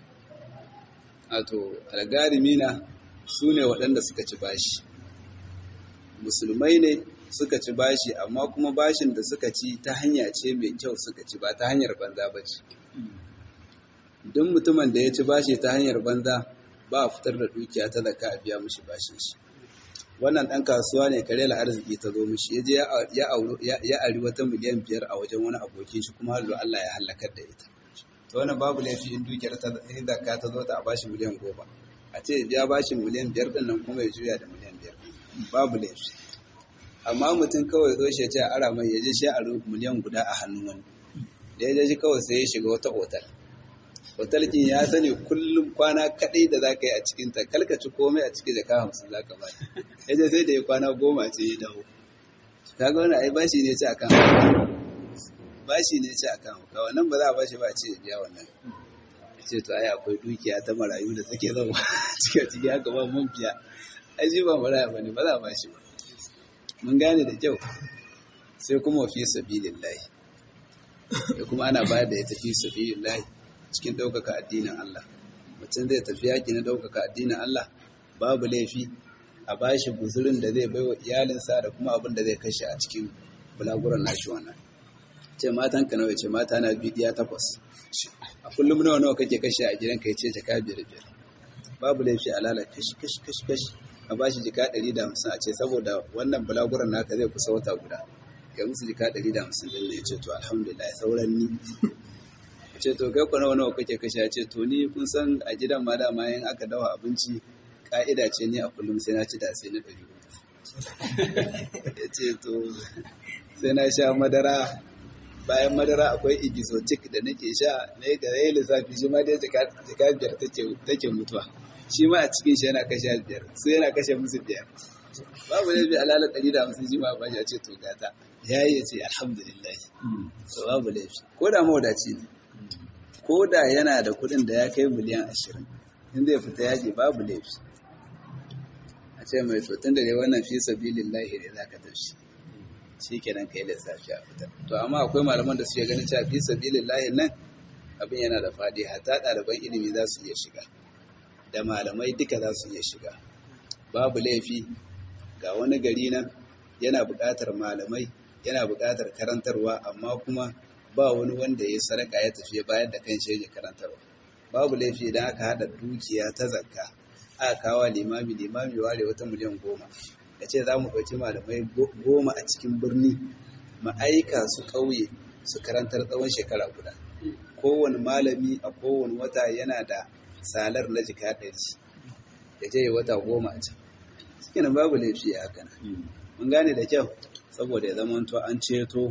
wato algarimina su ne waɗanda suka ci bashi musulmai ne suka ci bashi amma kuma bashin da suka ci ta hanya ce mai kyau suka ci ba ta hanyar banza ba ce duk mutumin da ya ci bashi ta hanyar banza ba a fitar da dukiya ta zaka a biya mishi bashin shi wannan ɗan kasuwa ne kare la arziki ta zo mishi ya je ya ari wata miliyan biyar a wajen wani abokin shi kuma hallo Allah ya halakar da ita to wannan babu laifi in dukiyar ta zaka ta zo ta a bashi miliyan goma a ce ya bashi miliyan biyar ɗin nan kuma ya juya da miliyan biyar babu laifi amma mutum kawai zo shi ce ara mai yaje shi a miliyan guda a hannun wani da ya ji kawai sai ya shiga wata otal otal kin ya sani kullum kwana kadai da za ka yi a cikin ta kalkaci komai a cikin jaka hamsin za ka ba ya je sai da ya kwana goma ce ya dawo kaga wani ai bashi ne ce a kan bashi ne ce a kan hauka wannan ba za a bashi ba ce ya biya wannan ce to ai akwai dukiya ta marayu da take zama cikin ciki haka ba mun biya ai shi ba maraya bane ba za a bashi ba mun gane da kyau sai kuma fi sabilillahi da kuma ana bayar da ita fi sabilillahi cikin ɗaukaka addinin Allah mutum zai tafi yaƙi na ɗaukaka addinin Allah babu laifi a bashi guzurin da zai baiwa iyalinsa da kuma abin da zai kashe a cikin bulaguran nashi wannan ce matan ka nawa ce mata na bidiya takwas a kullum nawa nawa kake kashe a gidan ka ce jaka biyar biyar babu laifi a lalata kashi kashi kashi kashi a ba shi jika ɗari da hamsin a ce saboda wannan bulaguran naka zai kusa wata guda ya musu jika ɗari da hamsin ɗin ya ce to alhamdulillah sauran ni ya ce to kai ku nawa nawa kake kashe ya ce to ni kun san a gidan ma dama yin aka dawa abinci ka'ida ce ni a kullum sai na ci da sai na ɗari ya ce to sai na sha madara bayan madara akwai igisotik da nake sha na yi ga yayi lissafi shi ma dai jika biyar take mutuwa shi ma a cikin shi yana kashe biyar su yana kashe musu biyar babu laifi alala ɗari da hamsin shi ma ba ya ce to gata ya yi ya ce alhamdulillah to babu laifi ko da mawadaci ne ko da yana da kuɗin da ya kai miliyan ashirin in zai fita yaƙi babu laifi a ce mai to tun da dai wannan fi sabilillahi ne za ka tafi shi kenan kai lissafi a fita to amma akwai malaman da suke ganin cewa fi sabilillahi nan abin yana da faɗi hatta ɗaliban ilimi za su iya shiga da malamai duka za su iya shiga babu laifi ga wani gari nan yana buƙatar malamai yana buƙatar karantarwa amma kuma ba wani wanda ya sadaka ya tafi bayar da kan ya karantarwa babu laifi idan aka haɗa dukiya ta zakka aka kawo limami limami ware wata miliyan goma da ce za mu ɗauki malamai goma a cikin birni ma'aika su ƙauye su karantar tsawon shekara guda kowane malami a kowane wata yana da salar na jika ɗari ya je wata goma a can cikin babu laifi a haka mun gane da kyau saboda ya zama to an ceto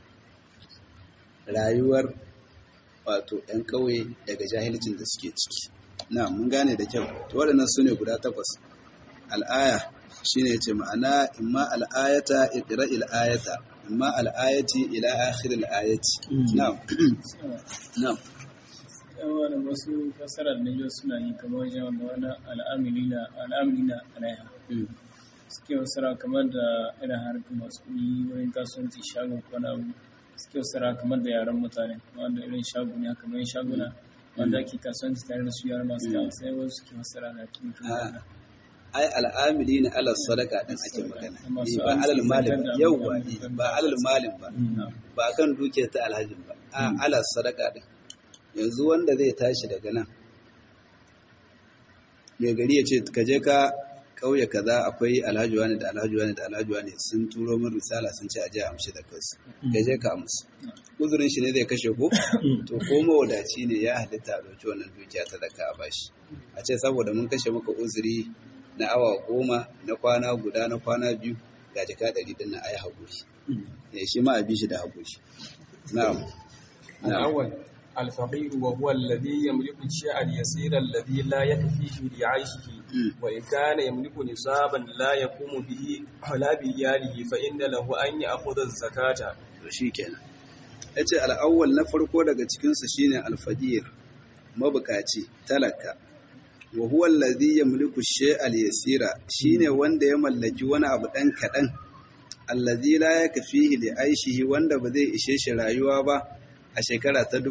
rayuwar wato 'yan ƙauye daga jahilcin da suke ciki na mun gane da kyau to waɗannan su ne guda takwas al'aya shine ce ma'ana imma al'ayata iqra al'ayata imma al'ayati ila akhir al'ayati na'am na'am yawan wasu fasarar da yau suna yi kamar wajen wanda wani al'amilina al'amilina alaiha suke wasara kamar da irin harkar masu kuɗi wurin kasuwanci shagon kwana suke wasara kamar da yaren mutane wanda irin shago ne haka mai shaguna wanda ake kasuwanci tare da su yaren masu kawo sai wasu suke wasara da cikin ai al'amili na alal sadaka din ake magana Masu Eh, ba alal amsa malin zakar da yauwa abubuwan eh, da- ba alal malin ba ba kan dukiyar ta alhajin ba a alal sadaka din yanzu wanda zai tashi daga nan mai gari ya ce ka je ka kauye kaza akwai alhaji wani da alhaji wani da alhaji wani sun turo min risala sun ce a je a amshi da kansu ka je ka amsu uzurin shi ne zai kashe ko to ko mawadaci ne ya halitta a ɗauki wannan dukiya ta daka a bashi a ce saboda mun kashe maka uzuri na awa goma na kwana guda na kwana biyu ga jika ɗari ɗin na ayi haƙuri ya shi ma a bi shi da haƙuri na'am na'am الأول الفقير وهو الذي يملك الشيء اليسير الذي لا يكفيه لعيشه مم. وإن كان يملك نصابا لا يقوم به ولا بإياله فإن له أن يأخذ الزكاة to shi kenan ya ce al'awwal na farko daga cikinsu shine alfajir mabukaci talaka wa huwa allazi yamliku shay'al yasira shine wanda ya mallaki wani abu dan kadan allazi la yakfihi li aishihi wanda ba zai ishe shi rayuwa ba a shekara ta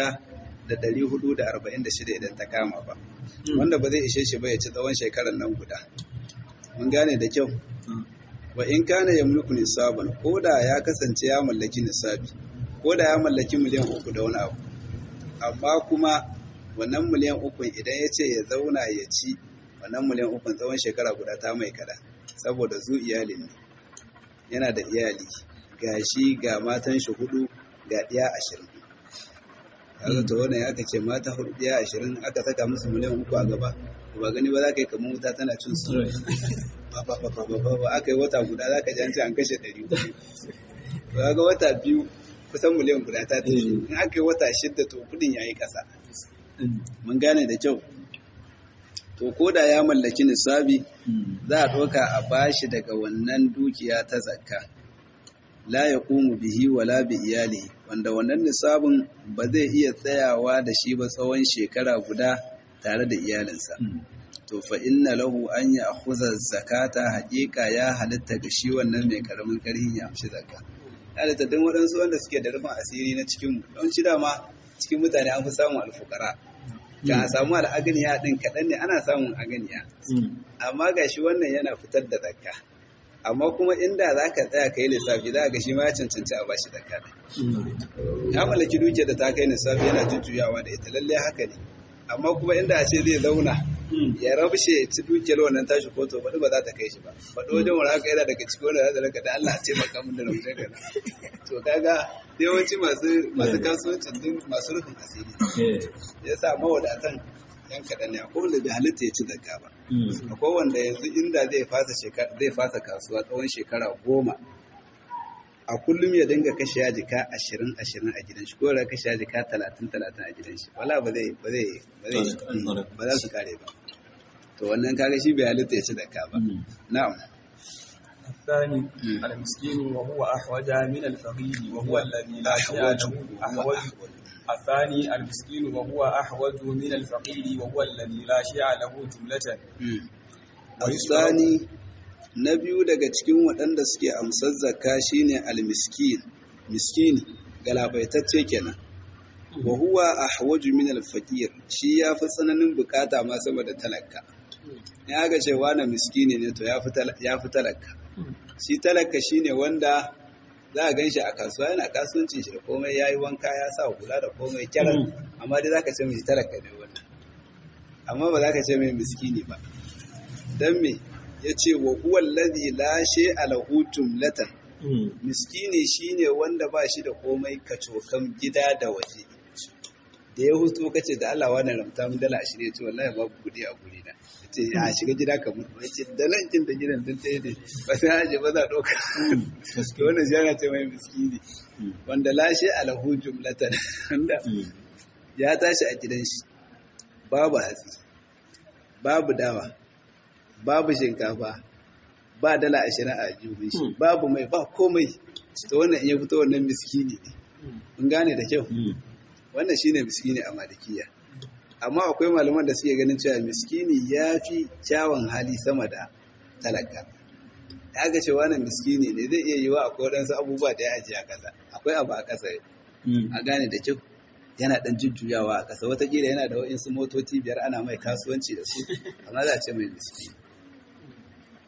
1446 idan ta kama ba wanda ba zai ishe shi ba ya ci tsawon shekarar nan guda mun gane da kyau wa in kana yamliku nisaban ko da ya kasance ya mallaki nisabi ko da ya mallaki miliyan uku da wani abu amma kuma wannan miliyan uku idan ya ce ya zauna ya ci wannan miliyan uku tsawon shekara guda ta mai kada saboda zu iyali ne yana da iyali ga shi ga matan shi hudu ga ɗiya ashirin kaga to wannan ya ce mata hudu ɗiya ashirin aka saka musu miliyan uku a gaba ba gani ba za ka yi kamar wuta tana cin su ba ba ba ba ba ba ba aka yi wata guda za ka ji an ce an kashe ɗari hudu to kaga wata biyu kusan miliyan guda ta tafi in aka yi wata shidda to kudin ya yi ƙasa mun gane da kyau to ko da ya mallaki nisabi za a ɗauka a bashi daga wannan dukiya ta zakka la ya ƙumu bihi wala bi iyali wanda wannan nisabin ba zai iya tsayawa da shi ba tsawon shekara guda tare da iyalinsa to fa inna lahu an ya akhudha zakata haƙiƙa ya halitta ga shi wannan mai karamin karhin ya amshi zakka halitta don waɗansu wanda suke da rufin asiri na cikin mu don shi dama cikin mutane an fi samun alfukara kan a samu al'aganiya ɗin kaɗan ne ana samun aganiya amma ga shi wannan yana fitar da zakka amma kuma inda za ka tsaya ka yi lissafi za ga shi ma ya cancanci a bashi zakka ɗin ya mallaki dukiyar da ta kai lissafi yana jujjuyawa da ita lallai haka ne amma kuma inda a ce zai zauna ya rabshe ya ci dukiyar wannan tashi ko to faɗi ba za ta kai shi ba faɗi wajen wani haka yana daga cikin wanda za ta raka da Allah a taimaka min da rabshe ka to kaga yawanci masu masu kasuwancin din masu rufin asiri ya sa mawadatan yan kaɗan ne akwai wanda bai halitta ya ci zakka ba akwai wanda yanzu inda zai fasa shekara zai fasa kasuwa tsawon shekara goma a kullum ya dinga kashe ya jika ashirin ashirin a gidan shi ko ya kashe ya jika talatin talatin a gidan shi wala ba zai ba zai ba zai ba za su kare ba to wannan kaga shi bai halitta ya ci zakka ba na'am الثاني المسكين وهو أحوج من الفقير وهو الذي لا شيء له أحوج الثاني المسكين وهو أحوج من الفقير وهو الذي لا شيء له جملة الثاني na biyu daga cikin waɗanda suke amsar zakka shine almiskin miskini galabaitacce kenan wa huwa ahwaju min alfaqir shi yafi tsananin bukata ma sama da talaka ya ga cewa na miskini ne to yafi talaka shi talaka shine wanda za a gan shi a kasuwa yana kasuwancin shi da komai ya yi wanka ya sa hula da komai kyaran amma dai za ka ce mai talaka ne wannan amma ba za ka ce mai miskini ba don me ya ce wa huwa alladhi la shay'a lahu jumlatan miskini shine wanda ba shi da komai kacokan gida da waje da ya hutu kace da Allah wani ramta mun dala 20 ce wallahi babu kudi a guri na ce a shiga gida ka mutu ya ce da nan kin da gidan din ta ne ba sai haje ba za a ɗauka to wannan ziyara ce mai miskini wanda lashe alahu jumlatan wanda ya tashi a gidan shi babu hatsi babu dawa babu shinkafa ba dala ashirin a jubin shi babu mai ba komai to wannan in ya fito wannan miskini ne mun gane da kyau wannan shine miskini a malikiya amma akwai malaman da suke ganin cewa miskini ya fi kyawun hali sama da talaka ya ga cewa nan miskini ne zai iya yiwa akwai waɗansu abubuwa da ya ajiye a ƙasa akwai abu a ƙasa a gane da kyau yana ɗan jujjuyawa a ƙasa watakila yana da waɗansu motoci biyar ana mai kasuwanci da su amma za a ce mai miskini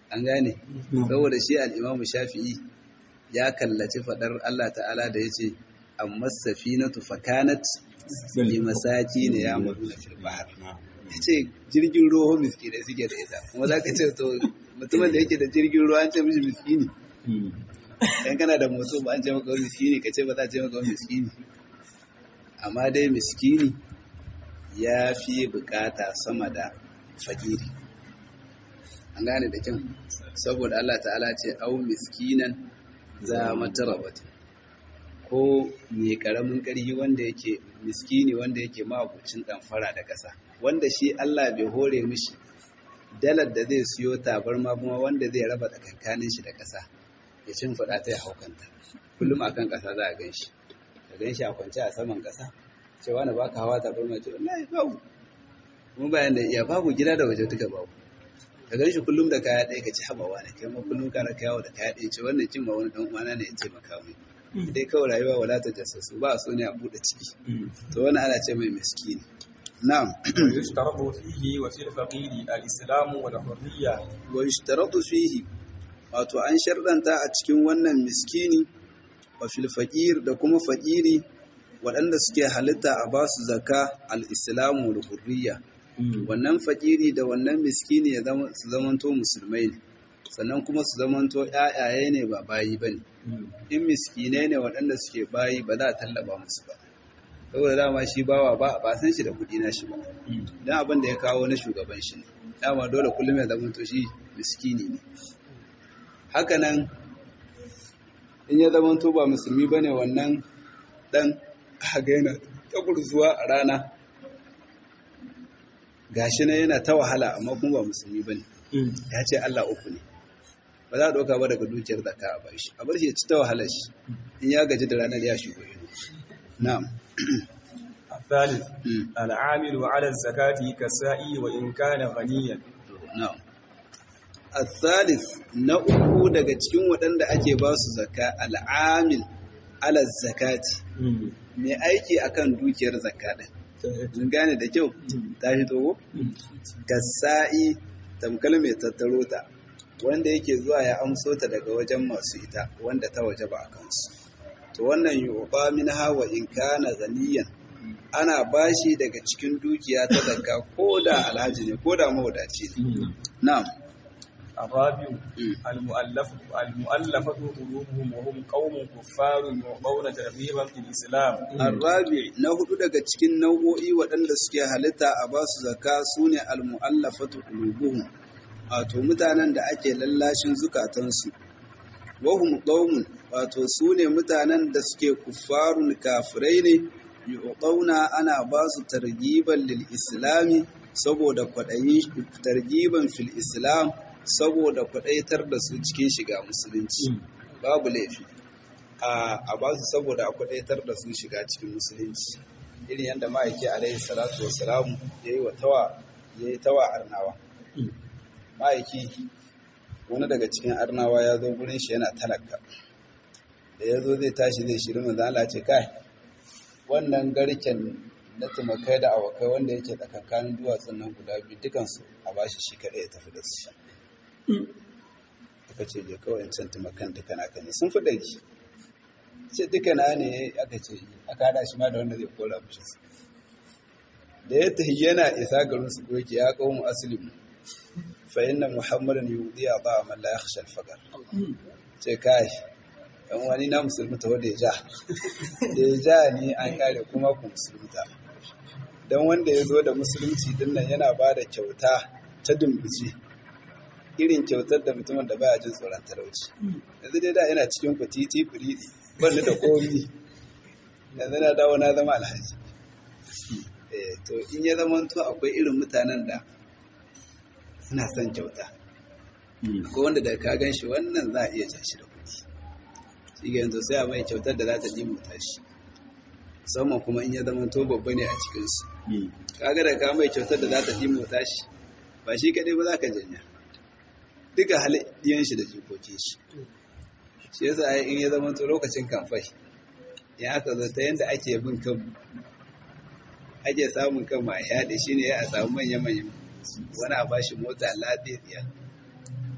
an gane saboda shi al-imamu shafi'i ya kallaci fadar Allah ta'ala da yace amma safinatu fakanat li masakin ya muduna fil bahr yace jirgin ruwa miskinai suke da ita kuma zaka ce to mutumin da yake da jirgin ruwa an ce mishi miskini dan kana da motsi ba an ce maka miskini ka ce ba za a ce maka miskini amma dai miskini ya fi bukata sama da fakiri an gane da kyau saboda Allah ta'ala ce au miskinan za matarabata ko mai karamin ƙarfi wanda yake miskini wanda yake mabucin ɗamfara da ƙasa wanda shi Allah bai hore mishi dalar da zai siyo tabarma kuma wanda zai raba tsakankanin shi da ƙasa ya cin faɗa ta ya haukanta kullum akan ƙasa za a gan shi ka gan shi a kwance a saman ƙasa ce wani ba ka hawa tabarma ce wallahi babu kuma bayan da iya babu gida da waje duka babu ka gan shi kullum da kaya ɗaya ka ci haɓawa ne kai ma kullum kana kayawa da kaya ɗaya ce wannan cin ma wani ɗan uwana ne ya ce maka mai dai kawai rayuwa wala ta jassasu ba so ne a buɗe ciki to wani ana ce mai miskini na'am يشترط فيه وفي الفقير الإسلام والحرية wa yushtaratu fihi wato an sharɗanta a cikin wannan miskini wa fil faqir da kuma faqiri waɗanda suke halitta a ba su zakka al-islamu wal hurriya wannan faqiri da wannan miskini ya zama su zamanto musulmai ne sannan kuma su zamanto ƴaƴaye ne ba bayi bane in miskinai ne waɗanda suke bayi ba za a tallaba musu ba saboda dama shi bawa ba ba san shi da kuɗi na shi ba dan abin da ya kawo na shugaban shi ne dama dole kullum ya zamanto shi miskini ne hakanan in ya zamanto ba musulmi bane wannan dan haga yana ta gurzuwa a rana gashi na yana ta wahala amma kuma ba musulmi bane ya ce Allah uku ne ba za a ɗauka ba daga dukiyar zakka a bar shi a bar shi ya ci ta wahalar shi in ya gaji da ranar ya shigo ido na'am الثالث Mm. العامل على الزكاة كالسائي وإن كان غنيا na'am الثالث na uku daga cikin waɗanda ake ba su zakka al'amil ala zakati mai aiki akan dukiyar zakka din mun gane da kyau ta fito ko kasa'i tamkal mai tattaro ta wanda yake zuwa ya amso ta daga wajen masu ita wanda ta waje ba a kansu to wannan yuba min hawa in kana ganiyan ana bashi daga cikin dukiya ta zakka ko da alhaji ne ko da mawadaci ne na'am الرابع Mm. المؤلف المؤلفة قلوبهم وهم قوم كفار يعطون ترغيبا في الإسلام Arrabi na hudu daga cikin nau'o'i waɗanda suke halitta a ba su zaka su ne almu'allafatu qulubuhum wato mutanen da ake lallashin zukatansu wahum qaumun wato su ne mutanen da suke kuffarun kafirai ne yu'tauna ana ba su targiban lil islami saboda kwaɗayi targiban fil islam saboda kwaɗaitar da su cikin shiga musulunci babu laifi a a ba su saboda a kwadaitar da su shiga cikin musulunci irin yadda ma'aiki alaihi salatu wasalamu ya yi wa tawa ya yi tawa arnawa ma'aiki wani daga cikin arnawa ya zo gurin shi yana talaka da ya zo zai tashi zai shirin manzo Allah ce kai wannan garken na tumakai da awakai wanda yake tsakankanin duwatsun nan guda biyu dukansu a bashi shi kaɗai ya tafi da su aka ce je kawai in can tumakan duka naka ne sun fi ɗari ce duka na ne aka ce aka hada shi ma da wanda zai kora mishi su da ya tahi yana isa garin su koke ya kawo mu aslim fa inna muhammadan yudi ba man la yakhsha al-faqr ce kai dan wani na musulmuta wanda ya ja da ya ja ni an kare kuma ku musulmuta dan wanda ya zo da musulunci din nan yana ba da kyauta ta dumbuci irin kyautar da mutumin da baya jin tsoron talauci yanzu dai da yana cikin kwatiti firidi banda da komi yanzu na dawo na zama alhaji eh to in ya zama to akwai irin mutanen da suna son kyauta ko wanda da ka gan shi wannan za a iya ja shi da kuɗi shi ga yanzu sai a mai kyautar da za ta dimuta shi musamman kuma in ya zama to babba ne a cikinsu kaga da ka mai kyautar da za ta dimuta shi ba shi kaɗai ba za ka janya duka halittiyan shi da jikokin shi shi yasa ai in ya zama to lokacin kamfai ya aka zo ta yanda ake bin kan ake samun kan ma yaɗe shi ne ya samu manya-manyan wani a bashi mota lafiya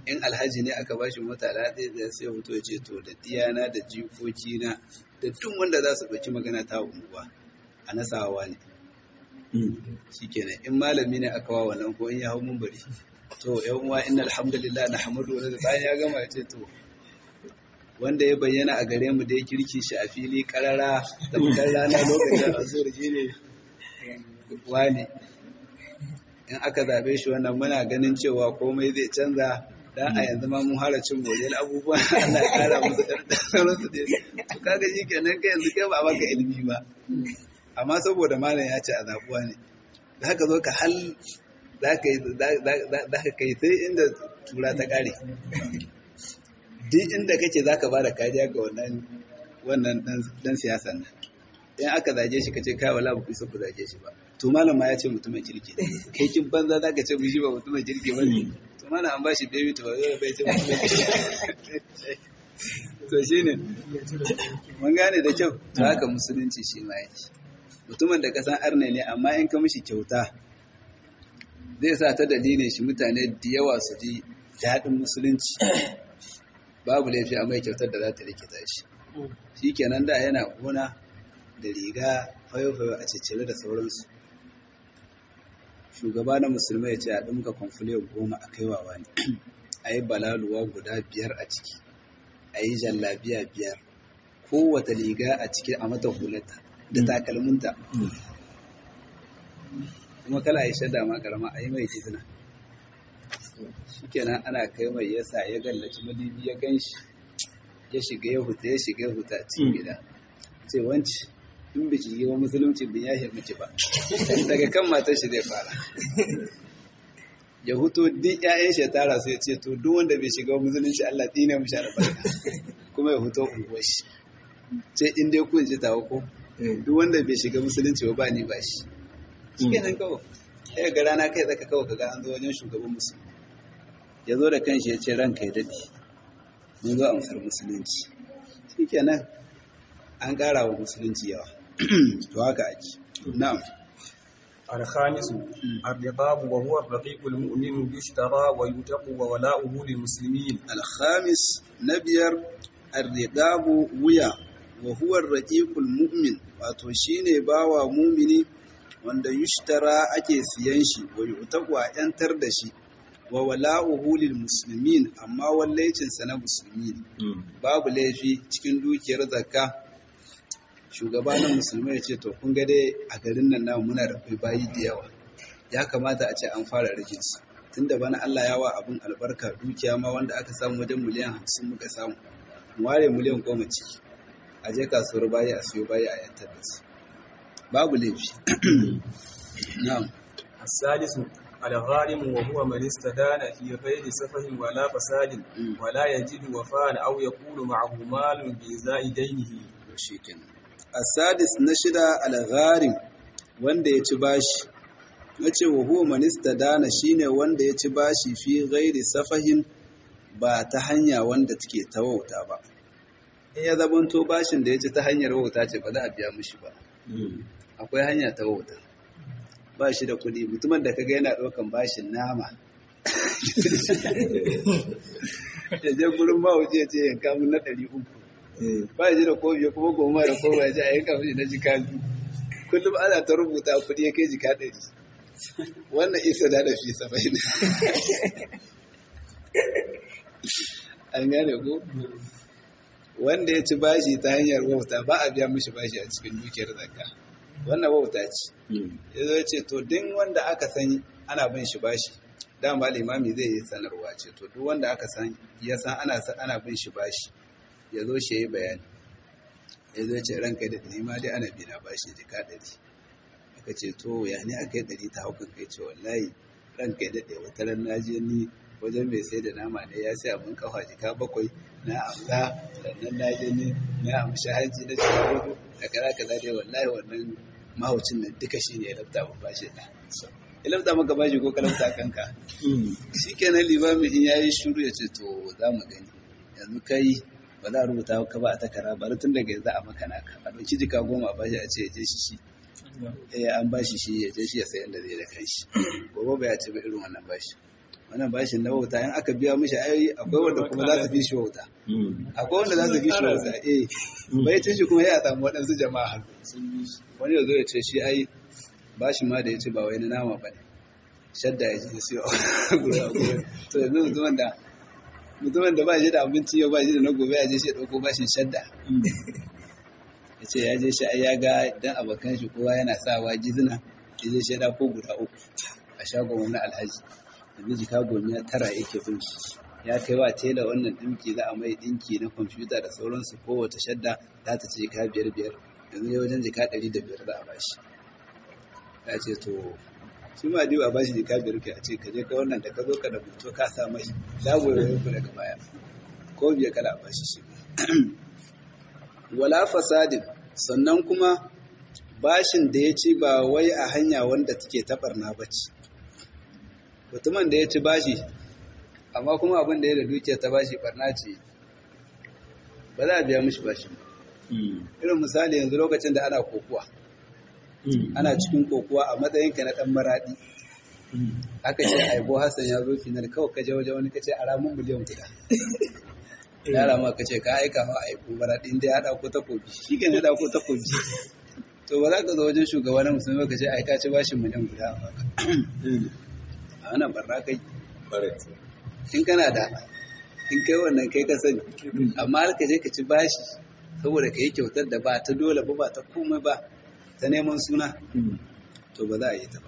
in alhaji ne aka bashi mota lafiya da sai hoto ya ce to da diyana da jikokina da duk wanda za su ɗauki magana ta unguwa a nasawa ne shikenan in malami ne aka wa wannan ko in ya hau mumbari to yan uwa inna alhamdulillah na hamadu wa bayan ya gama ya ce to wanda ya bayyana a gare mu da ya kirki shi a fili karara da fitar rana lokacin azur ne wani in aka zabe shi wannan muna ganin cewa komai zai canza dan a yanzu ma mun hara cin moriyar abubuwa Allah ya kara musu karɗar su dai to kaga shi kenan kai yanzu kai ba a baka ilimi ba amma saboda malam ya ce a zabuwa ne za ka zo ka hal za ka kai sai inda tura ta kare duk inda kake za ka ba da kariya ga wannan dan siyasan nan in aka zage shi ka ce kai wala ba ku isa ku zage shi ba to malam ma ya ce mutumin kirki ne kai kin banza za ka ce mu shi ba mutumin kirki ba ne to malam an ba shi baby to ba zai bai ce mutumin kirki to shine mun gane da kyau to haka musulunci shi ma yake mutumin da ka san arne ne amma in ka mishi kyauta zai sa ta dalilin shi mutane da yawa su ji daɗin musulunci babu laifi a mai kyautar da za ta rikita shi shi kenan da yana gona da riga fayo-fayo a cicire da sauransu shugaba na musulmai ya ce a ɗumka kwamfule goma a kaiwawa ne a yi balaluwa guda biyar a ciki a yi jallabiya biyar kowata riga a ciki a mata hulata da takalminta kuma kala ya shada ma karama a yi mai izina shikenan ana kai mai yasa ya gallaci madibi ya gan shi ya shiga ya huta ya shiga ya huta cikin gida ce wanci in biki yi wa musulunci bin ya miki ba daga kan matar shi zai fara ya huto duk ƴaƴan shi ya tara su ya ce to duk wanda bai shiga musulunci Allah tsine mu shara barka kuma ya huto unguwar shi ce in dai kun ji tawo ko duk wanda bai shiga musulunci ba ni ba shi shikenan kawai sai ga rana kai zaka kawai kaga an zo wajen shugaban musulmi ya zo da kanshi ya ce ranka ya dade mun zo amsar musulunci shikenan an ƙara wa musulunci yawa to haka ake na'am الخامس الرقاب وهو الرقيق المؤمن يشترى ويتق وولاؤه للمسلمين الخامس نبير الرقاب ويا وهو الرقيق المؤمن wato shine bawa mumini wanda yushtara ake siyan shi wa yutaku a yantar da shi wa wala'uhu lil muslimin amma wallaicin sa na musulmi babu laifi cikin dukiyar zakka shugaba na musulmai ya ce to kun ga dai a garin nan namu muna da kai bayi da yawa ya kamata a ce an fara rajin su tunda bana Allah ya wa abin albarka dukiya ma wanda aka samu wajen miliyan hamsin muka samu mu ware miliyan goma ciki a je kasuwar bayi a siyo bayi a yantar da su babu laifi na'am السادس الغارم وهو من استدان في غير سفه ولا فساد ولا يجد وفاء أو يكون معه مال بإزاء دينه shikenan asadis na shida al-gharim wanda ya ci bashi nace wa huwa man istadana shine wanda ya ci bashi fi ghairi safahin ba ta hanya wanda take ta wauta ba in ya zabanto bashin da ya ci ta hanyar wauta ce ba za a biya mishi ba akwai hanya ta wauta ba shi da kuɗi mutumin da kaga yana ɗaukan bashin nama ya je gurin mahauci ya ce yanka mun na ɗari uku ba ya ji da kofi kuma goma da kowa ya ji a yanka mishi na jika biyu kullum ana ta rubuta kuɗi ya kai jika ɗari wannan isa da da fi saba'in an gane ko wanda ya ci bashi ta hanyar wauta ba a biya mishi bashi a cikin dukiyar zakka wannan wauta ce ya zo ce to din wanda aka san ana bin shi bashi dama limami zai yi sanarwa ce to duk wanda aka san ya san ana ana bin shi bashi ya zo shi ya yi bayani ya zo ce ranka da ɗari ma dai ana bina bashi jika ɗari aka ce to ya ne aka yi ɗari ta haukan kai ce wallahi ranka ya daɗe wata ran na je ni wajen mai sai da nama ne ya sai abin kafa jika bakwai na amsa sannan na je ni na amshi haji na jika hudu da kaza kaza dai wallahi wannan mahaucin nan duka shi ne ya lafta mu bashi da ya lafta maka bashi ko ka lafta kanka shi kenan limami in ya yi shuru ya ce to za mu gani yanzu kai ba za a rubuta ka ba a takara bari tun daga yanzu a maka naka a ɗauki jika goma a bashi a ce ya je shi shi eh an bashi shi ya je shi ya sayan da zai da kanshi gobe ba ya ce ba irin wannan bashi wannan bashin na wauta in aka biya mishi ai akwai wanda kuma za su fi shi wauta akwai wanda za su fi shi wauta eh bai cin shi kuma ya samu waɗansu jama'a wani ya zo ya ce shi ai bashin ma da ya ce ba wai na nama ba ne shadda ya ji siyo to yanzu mutumin da mutumin da ba shi da abinci yau ba shi da na gobe ya je shi ya ɗauko bashin shadda ya ce ya je shi ai ya ga dan abokan shi kowa yana sawa gizina ya je shi ya ko guda uku a shagon wani alhaji yanzu jika gomiya tara yake bin shi ya kai wa tela wannan dinki za a mai dinki na kwamfuta da sauransu kowace shadda za ta ce jika biyar biyar yanzu ya wajen jika ɗari da biyar za a bashi ya ce to shi ma diwa ba shi jika biyar ke a ce ka je ka wannan da ka zo ka da mutu ka sa mai zago ya yanku daga baya ko biya kada a bashi shi wala fasadin sannan kuma bashin da ya ci ba wai a hanya wanda take taɓarna ba ce mutumin da ya ci bashi amma kuma abin da ya da dukiya ta bashi barna ce ba za a biya mishi bashi ba irin misali yanzu lokacin da ana kokuwa ana cikin kokuwa a matsayinka na ɗan maraɗi aka ce aibo hassan ya zo final kawai kaje waje wani kace a ramin miliyan guda yara ma kace ka aika ma aibo maraɗi inda ya ɗauko takobi shi ke ya ɗauko takobi to ba za ka zo wajen shugaba na musulmi ka ce ai ka ci bashin miliyan guda a baka a wannan barna kai in kana da in kai wannan kai ka sani amma har ka je ka ci bashi saboda ka yi kyautar da ba ta dole ba ba ta komai ba ta neman suna to ba za a yi ta ba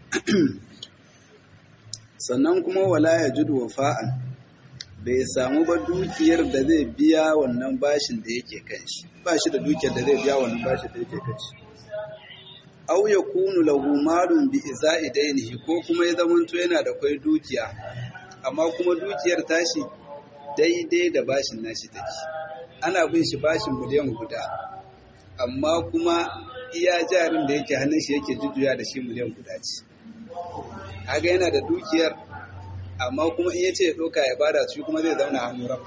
sannan kuma wala ya judu wafa'an bai samu ba dukiyar da zai biya wannan bashin da yake kan shi ba shi da dukiyar da zai biya wannan bashin da yake kan shi aw yakunu lahu malun bi iza'i dainihi ko kuma ya zamanto yana da kwai dukiya amma kuma dukiyar tashi daidai da bashin nashi take ana bin shi bashin miliyan guda amma kuma iya jarin da yake hannun shi yake jujjuya da shi miliyan guda ce kaga yana da dukiyar amma kuma in yace ya doka ya bada shi kuma zai zauna hannu rafa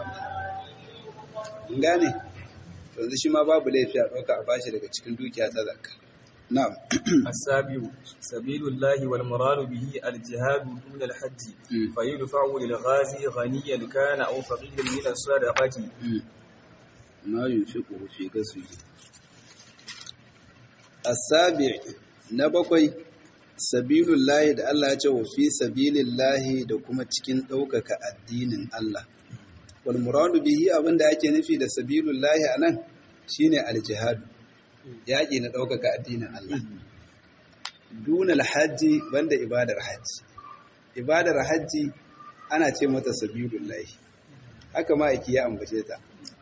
gane yanzu shi ma babu laifi a doka a bashi daga cikin dukiya ta zakka نعم السابع سبيل الله والمراد به الجهاد دون الحج فيدفع للغازي غنيا كان أو فقيرا من الصدقة ما ينفقه في غزوه السابع نبقي سبيل الله da Allah ya ce wa fi sabilillahi da kuma cikin ɗaukaka addinin Allah wal muradu bihi abinda ake nufi da sabilullahi anan shine aljihadu yaƙi na ɗaukaka addinin Allah. Dunal hajji banda ibadar hajji. Ibadar hajji ana ce mata sabilullahi. Haka ma'aiki ya ambace ta.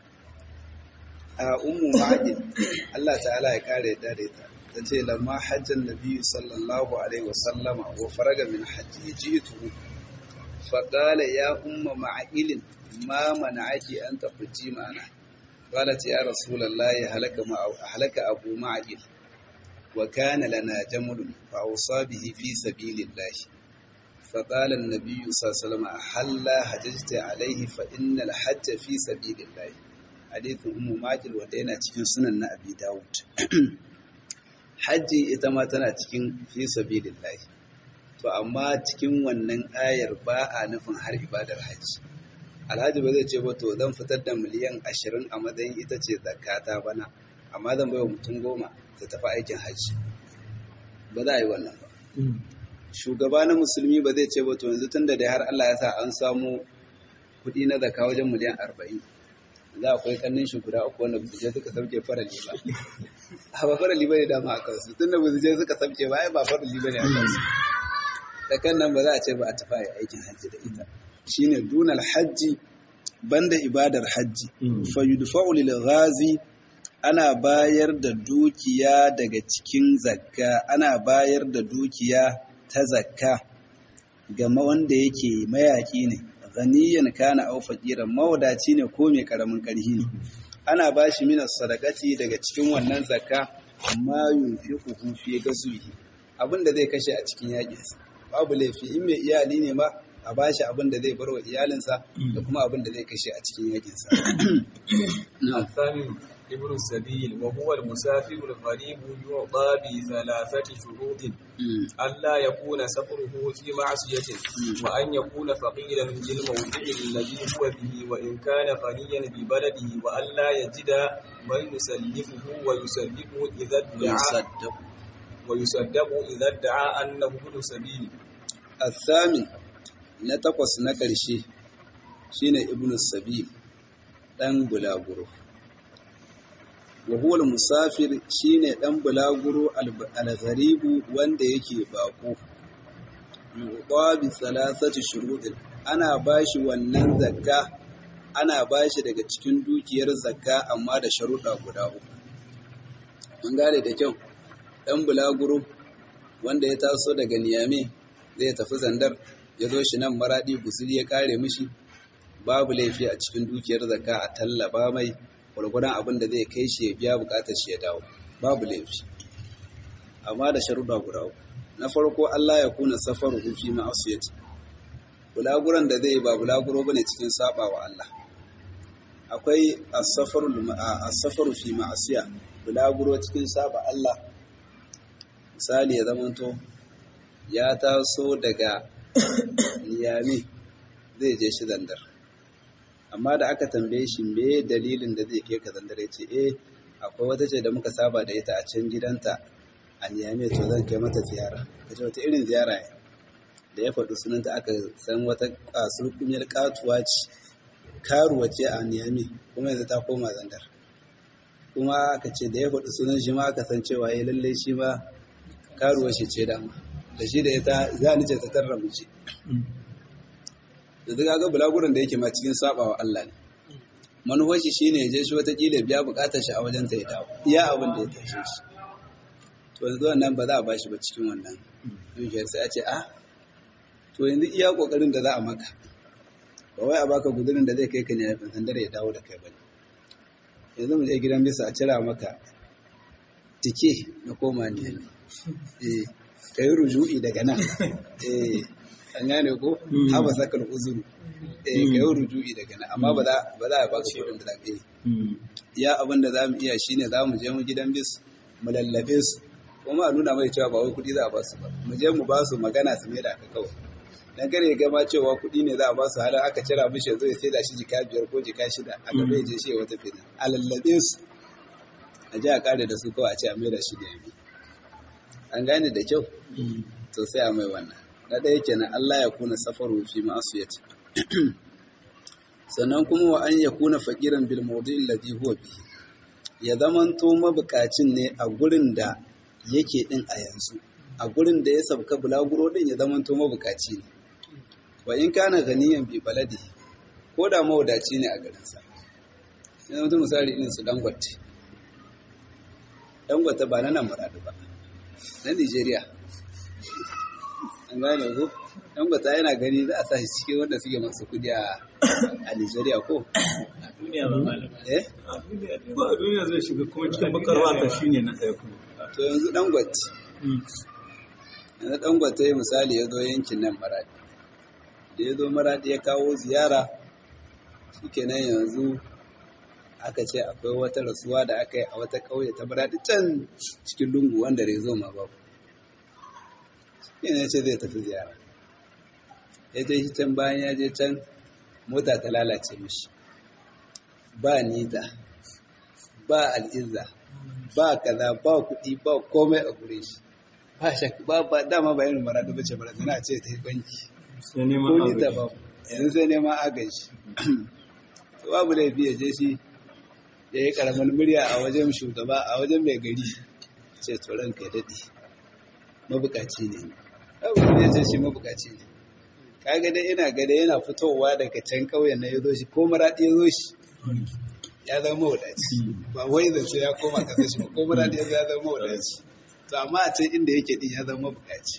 A ummu ma'aƙin Allah ta'ala ya kare yadda da ita. Ta ce lamma hajjan nabi sallallahu alaihi wasallama wa faraga min hajji jitu faƙala ya umma ma'aƙilin ma mana'aki an tafi ma'ana. قالت يا رسول الله هلك ما هلك ابو معقل وكان لنا جمل فاوصى به في سبيل الله فقال النبي صلى الله عليه وسلم هل حججت عليه فان الحج في سبيل الله حديث ام معقل wanda yana cikin sunan na abi dawud haji ita ma tana cikin fi sabilillah to amma cikin wannan ayar ba a nufin har ibadar haji alhaji ba zai ce ba to zan fitar da miliyan ashirin a matsayin ita ce zakata bana amma zan bai wa mutum goma ta tafi aikin hajji ba za a yi wannan ba shugaba na musulmi ba zai ce ba to yanzu tun da dai har Allah ya sa an samu kuɗi na zaka wajen miliyan arba'in za a kwai kannin shi guda uku wanda je suka sauke farali ba a ba farali ba ne dama a kansu tun da je suka sauke ba ai ba farali ba ne a kansu da kan nan ba za a ce ba a tafi aikin hajji da ita shine dunal hajji banda ibadar hajji fa yudfa'u lil ghazi ana bayar da dukiya daga cikin zakka ana bayar da dukiya ta zakka ga wanda yake mayaki ne ganiyan kana aw faqiran mawadaci ne ko mai karamin karhi ne ana bashi minas sadaqati daga cikin wannan zakka amma yunfiquhu fi gasuhi abinda zai kashe a cikin yaƙinsa babu laifi in mai iyali ne ma a ba shi abin da zai bar wa iyalinsa da kuma abin da zai kashe a cikin yakinsa. الثامن ابن السبيل وهو المسافر الغريب يعطى بثلاثة شروط ألا يكون سفره في معصية وأن يكون فقيرا للموضع الذي هو به وإن كان غنيا ببلده وألا يجد من يسلفه ويسلفه إذا ادعى ويصدق إذا ادعى أنه ابن سبيل الثامن نتقص نكرشي شين ابن السبيل ɗan bulaguro wa huwa musafir shine ɗan bulaguro al-gharibu wanda yake bako yuqa bi thalathati shuruɗin ana bashi wannan zakka ana bashi daga cikin dukiyar zakka amma da sharuɗa guda uku mun gane da kyau ɗan bulaguro wanda ya taso daga niyame zai tafi zandar ya zo shi nan maradi gusuri ya kare mishi babu laifi a cikin dukiyar zakka a tallaba mai gwargwadon abin da zai kai shi ya biya bukatar shi ya dawo babu laifi amma da sharuɗa guda uku na farko Allah ya kuna safaru fi ma'asiyati bulaguran da zai ba bulaguro bane cikin saba wa Allah akwai as-safaru as-safaru fi ma'asiya bulaguro cikin saba Allah misali ya zamanto ya taso daga Niyami zai je shi zandar amma da aka tambaye shi me dalilin da zai kai ka zandar ya ce eh akwai wata ce da muka saba da ita a can gidanta a Niyami to zan kai mata ziyara ka ce wata irin ziyara ne da ya faɗi sunanta aka san wata kasur kumiyar katuwa ce karuwa ce a Niyami kuma yanzu ta koma zandar kuma aka ce da ya faɗi sunan shi ma aka san cewa ya lalle shi ma karuwa shi ce dama da shi da ita za ni ce ta tarra mu ce da duk ga bulaguran da yake ma cikin sabawa Allah ne manufar shi shine ya je shi wata kila biya bukatar shi a wajen ta ya dawo iya abin da ya tashe shi to yanzu wannan ba za a bashi ba cikin wannan dukiyar sai a ce a to yanzu iya kokarin da za a maka ba wai a baka gudurin da zai kai ka ne a sandar ya dawo da kai bane yanzu mu je gidan bisa a cira maka tike na koma ne eh kai ruju'i daga nan eh an gane ko haba sakal uzuru eh kai ruju'i daga nan amma ba za ba za a baka kudin da zabe ya abin da zamu iya shine zamu je mu gidan bis mu lallabe su kuma a nuna mai cewa ba wai kudi za a ba su ba mu je mu ba su magana su mai da aka kawai dan kare ya gama cewa kuɗi ne za a ba su halin aka cira mishi yanzu ya saida shi jika biyar ko jika shida a gaba ya je shi ya wata fina a lallabe su a ji a kare da su kawai a ce a maida shi da yabi an gane da kyau to sai a mai wannan na ɗaya kenan Allah ya kuna safaru fi ma'asiyati sannan kuma wa an ya kuna faqiran bil mawdi'i alladhi huwa bihi ya zamanto mabukacin ne a gurin da yake din a yanzu a gurin da ya sabka bulaguro din ya zamanto mabukaci ne wa in kana ganiyan bi baladi ko da mawadaci ne a garinsa yana mutum misali irin su dangote dangote ba na nan maradu ba na nigeria an gane ko dangote yana gani za a sa shi cikin wanda suke masu kudi a nigeria ko duniya ba malam eh ba a duniya zai shiga kuma cikin bakarwa ta shine na ɗaya kuma to yanzu dangote yanzu dangote misali ya zo yankin nan maradi da ya zo maradi ya kawo ziyara shikenan yanzu aka ce akwai wata rasuwa da aka yi a wata ƙauye ta maradi can cikin lungu wanda rezo ma babu shikenan ya ce zai tafi ziyara ya je shi can bayan ya je can mota ta lalace mishi ba nita ba al'izza ba kaza ba kuɗi ba komai a gure shi ba shak ba ba dama ba irin maradu bace maradu na ce ta yi banki sai neman ko nita ba yanzu sai neman agaji to babu laifi ya je shi ya yi karamar murya a wajen shugaba a wajen mai gari ce to ranka ya daɗe mabukaci ne babu ya ce shi mabukaci ne kaga dai ina gada yana fitowa daga can ƙauyen na ya zo shi ko maraɗi ya zo shi ya zama mawadaci ba wai zance ya koma ƙasar shi ba ko maraɗi ya zo ya zama mawadaci to amma a can inda yake din ya zama mabukaci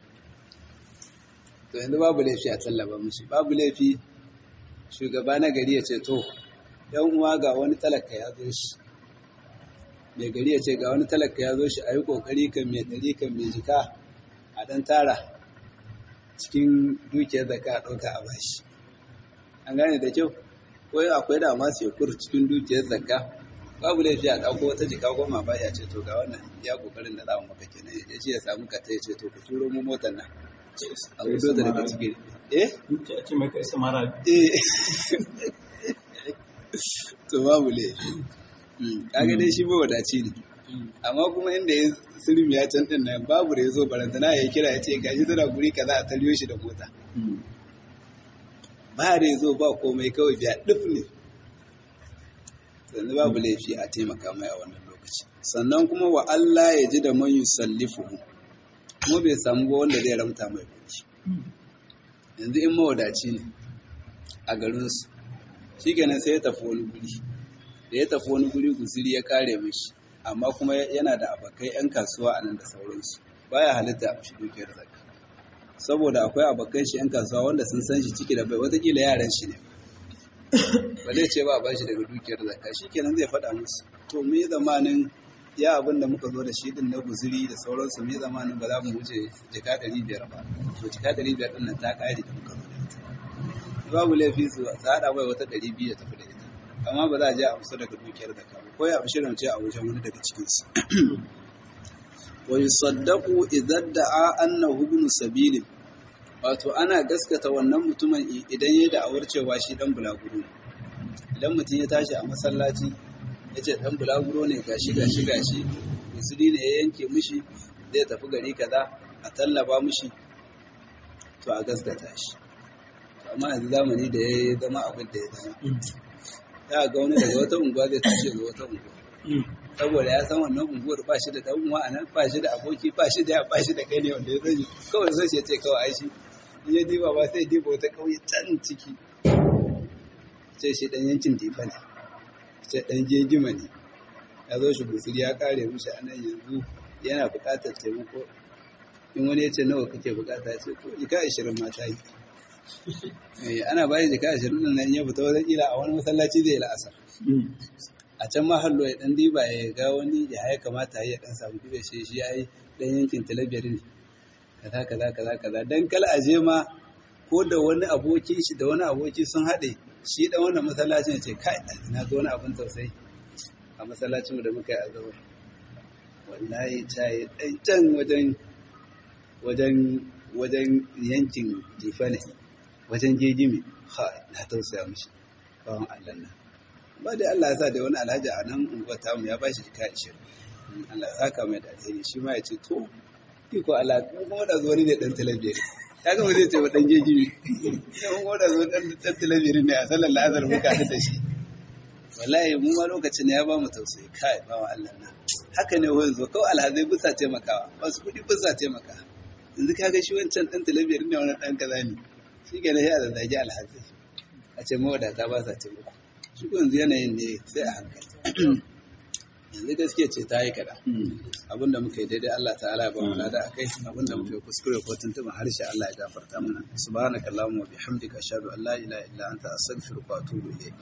to yanzu babu laifi a tallaba mushi babu laifi shugaba na gari ya ce to yan uwa ga wani talaka ya zo shi mai gari ya ce ga wani talaka ya zo shi a yi kokari kan mai ɗari kan mai jika a ɗan tara cikin dukiyar da ka ɗauka a bashi an gane da kyau ko akwai da masu yakur cikin dukiyar zakka babu laifi a ɗauko wata jika goma ba ya ce to ga wannan ya kokarin da za mu maka kenan ya ce ya samu ka ta ya ce to ku turo mu motar nan a gudu da daga cikin eh ce ake mai kai samara eh to babu laifi kaga dai shi mawadaci ne amma kuma inda ya sirmi ya can din nan babu da ya zo barantana ya kira ya ce gashi tana guri kaza a taliyo shi da mota ba da ya zo ba komai kawai biya duk ne yanzu babu laifi a taimaka mai a wannan lokaci sannan kuma wa Allah ya ji da man yusallifu kuma bai samu ba wanda zai ramta mai kuɗi yanzu in mawadaci ne a garinsu shi kenan sai ya tafi wani guri da ya tafi wani guri guziri ya kare mishi amma kuma yana da abokai 'yan kasuwa a nan da sauransu baya halitta a shi dukiyar zakka saboda akwai abokan shi 'yan kasuwa wanda sun san shi ciki da bai watakila yaran shi ne ba zai ce ba ba shi daga dukiyar zakka shi kenan zai faɗa musu to me zamanin ya abin da muka zo da shi din na guziri da sauransu me zamanin ba za mu wuce jika ɗari biyar ba to jika ɗari biyar ɗin nan ta ƙare da muka zo da ita babu laifi su haɗa mai wata ɗari biyu ya tafi da ita amma ba za a je a amsa daga dukiyar da kawo ko ya amshi rance a wajen wani daga cikinsu wa yusaddaqu idan da'a annahu ibn sabilin wato ana gaskata wannan mutumin idan ya da'awar cewa shi dan bulaguro ne idan mutum ya tashi a masallaci ya ce dan bulaguro ne gashi gashi gashi musulmi ne ya yanke mishi zai tafi gari kaza a tallaba mishi to a gaskata shi amma yanzu zamani da ya zama abin da ya zama ya ga wani daga wata unguwa zai tashi ga wata unguwa saboda ya san wannan unguwar ba shi da dan uwa a nan ba shi da aboki ba shi da ba shi da kai ne wanda ya sani kawai sai ya ce kawai ai shi in ya diba ba sai diba wata kauye can ciki sai shi dan yankin difa ne sai dan gegima ne ya zo shi gusuri ya kare mishi a nan yanzu yana buƙatar taimako in wani ya ce nawa kake buƙata ya ce to jika ashirin ma ta yi ana bayan jika ashirin nan nan ya fita wajen kila a wani masallaci zai la'asar a can ma hallo ya dan diba ya ga wani ya ya kamata ya dan samu dibe shi shi yayi dan yankin talabiyar ne kaza kaza kaza kaza dan kala aje ma ko da wani aboki shi da wani aboki sun haɗe shi dan wannan masallacin ya ce kai na ga wani abin tausayi a masallacin da muka yi azabar wallahi ta yi dan can wajen wajen wajen yankin jifa ne wajen gegime ha na tausaya mishi bawan Allah nan ba dai Allah ya sa da wani alhaji a nan unguwar tamu ya bashi jika ishirin Allah ya saka mai da alheri shi ma ya ce to iko Allah kuma da zuwa ne dan talabiyar ya ga zai ce wa dan gegime sai kuma da zuwa dan dan talabiyar ne a sallar lazar muka haɗu da shi wallahi mu ma lokacin ya ba mu tausayi kai bawan Allah nan haka ne wani zo kawai alhazai bisa taimakawa masu kuɗi bisa taimaka yanzu kaga shi wancan ɗan talabiyar ne wani ɗan kaza ne shi ke ya da zagi alhazai a ce mawadata ba sa taimako shi yanzu yanayin ne sai a hankali yanzu gaskiya ce ta yi kaɗan abinda muka yi daidai Allah ta'ala ya ba mu lada akai abinda muka yi kuskure ko tuntuɓa harshe Allah ya gafarta mana subhanakallahumma wa bihamdika ashhadu an la ilaha illa anta astaghfiruka wa atubu ilayk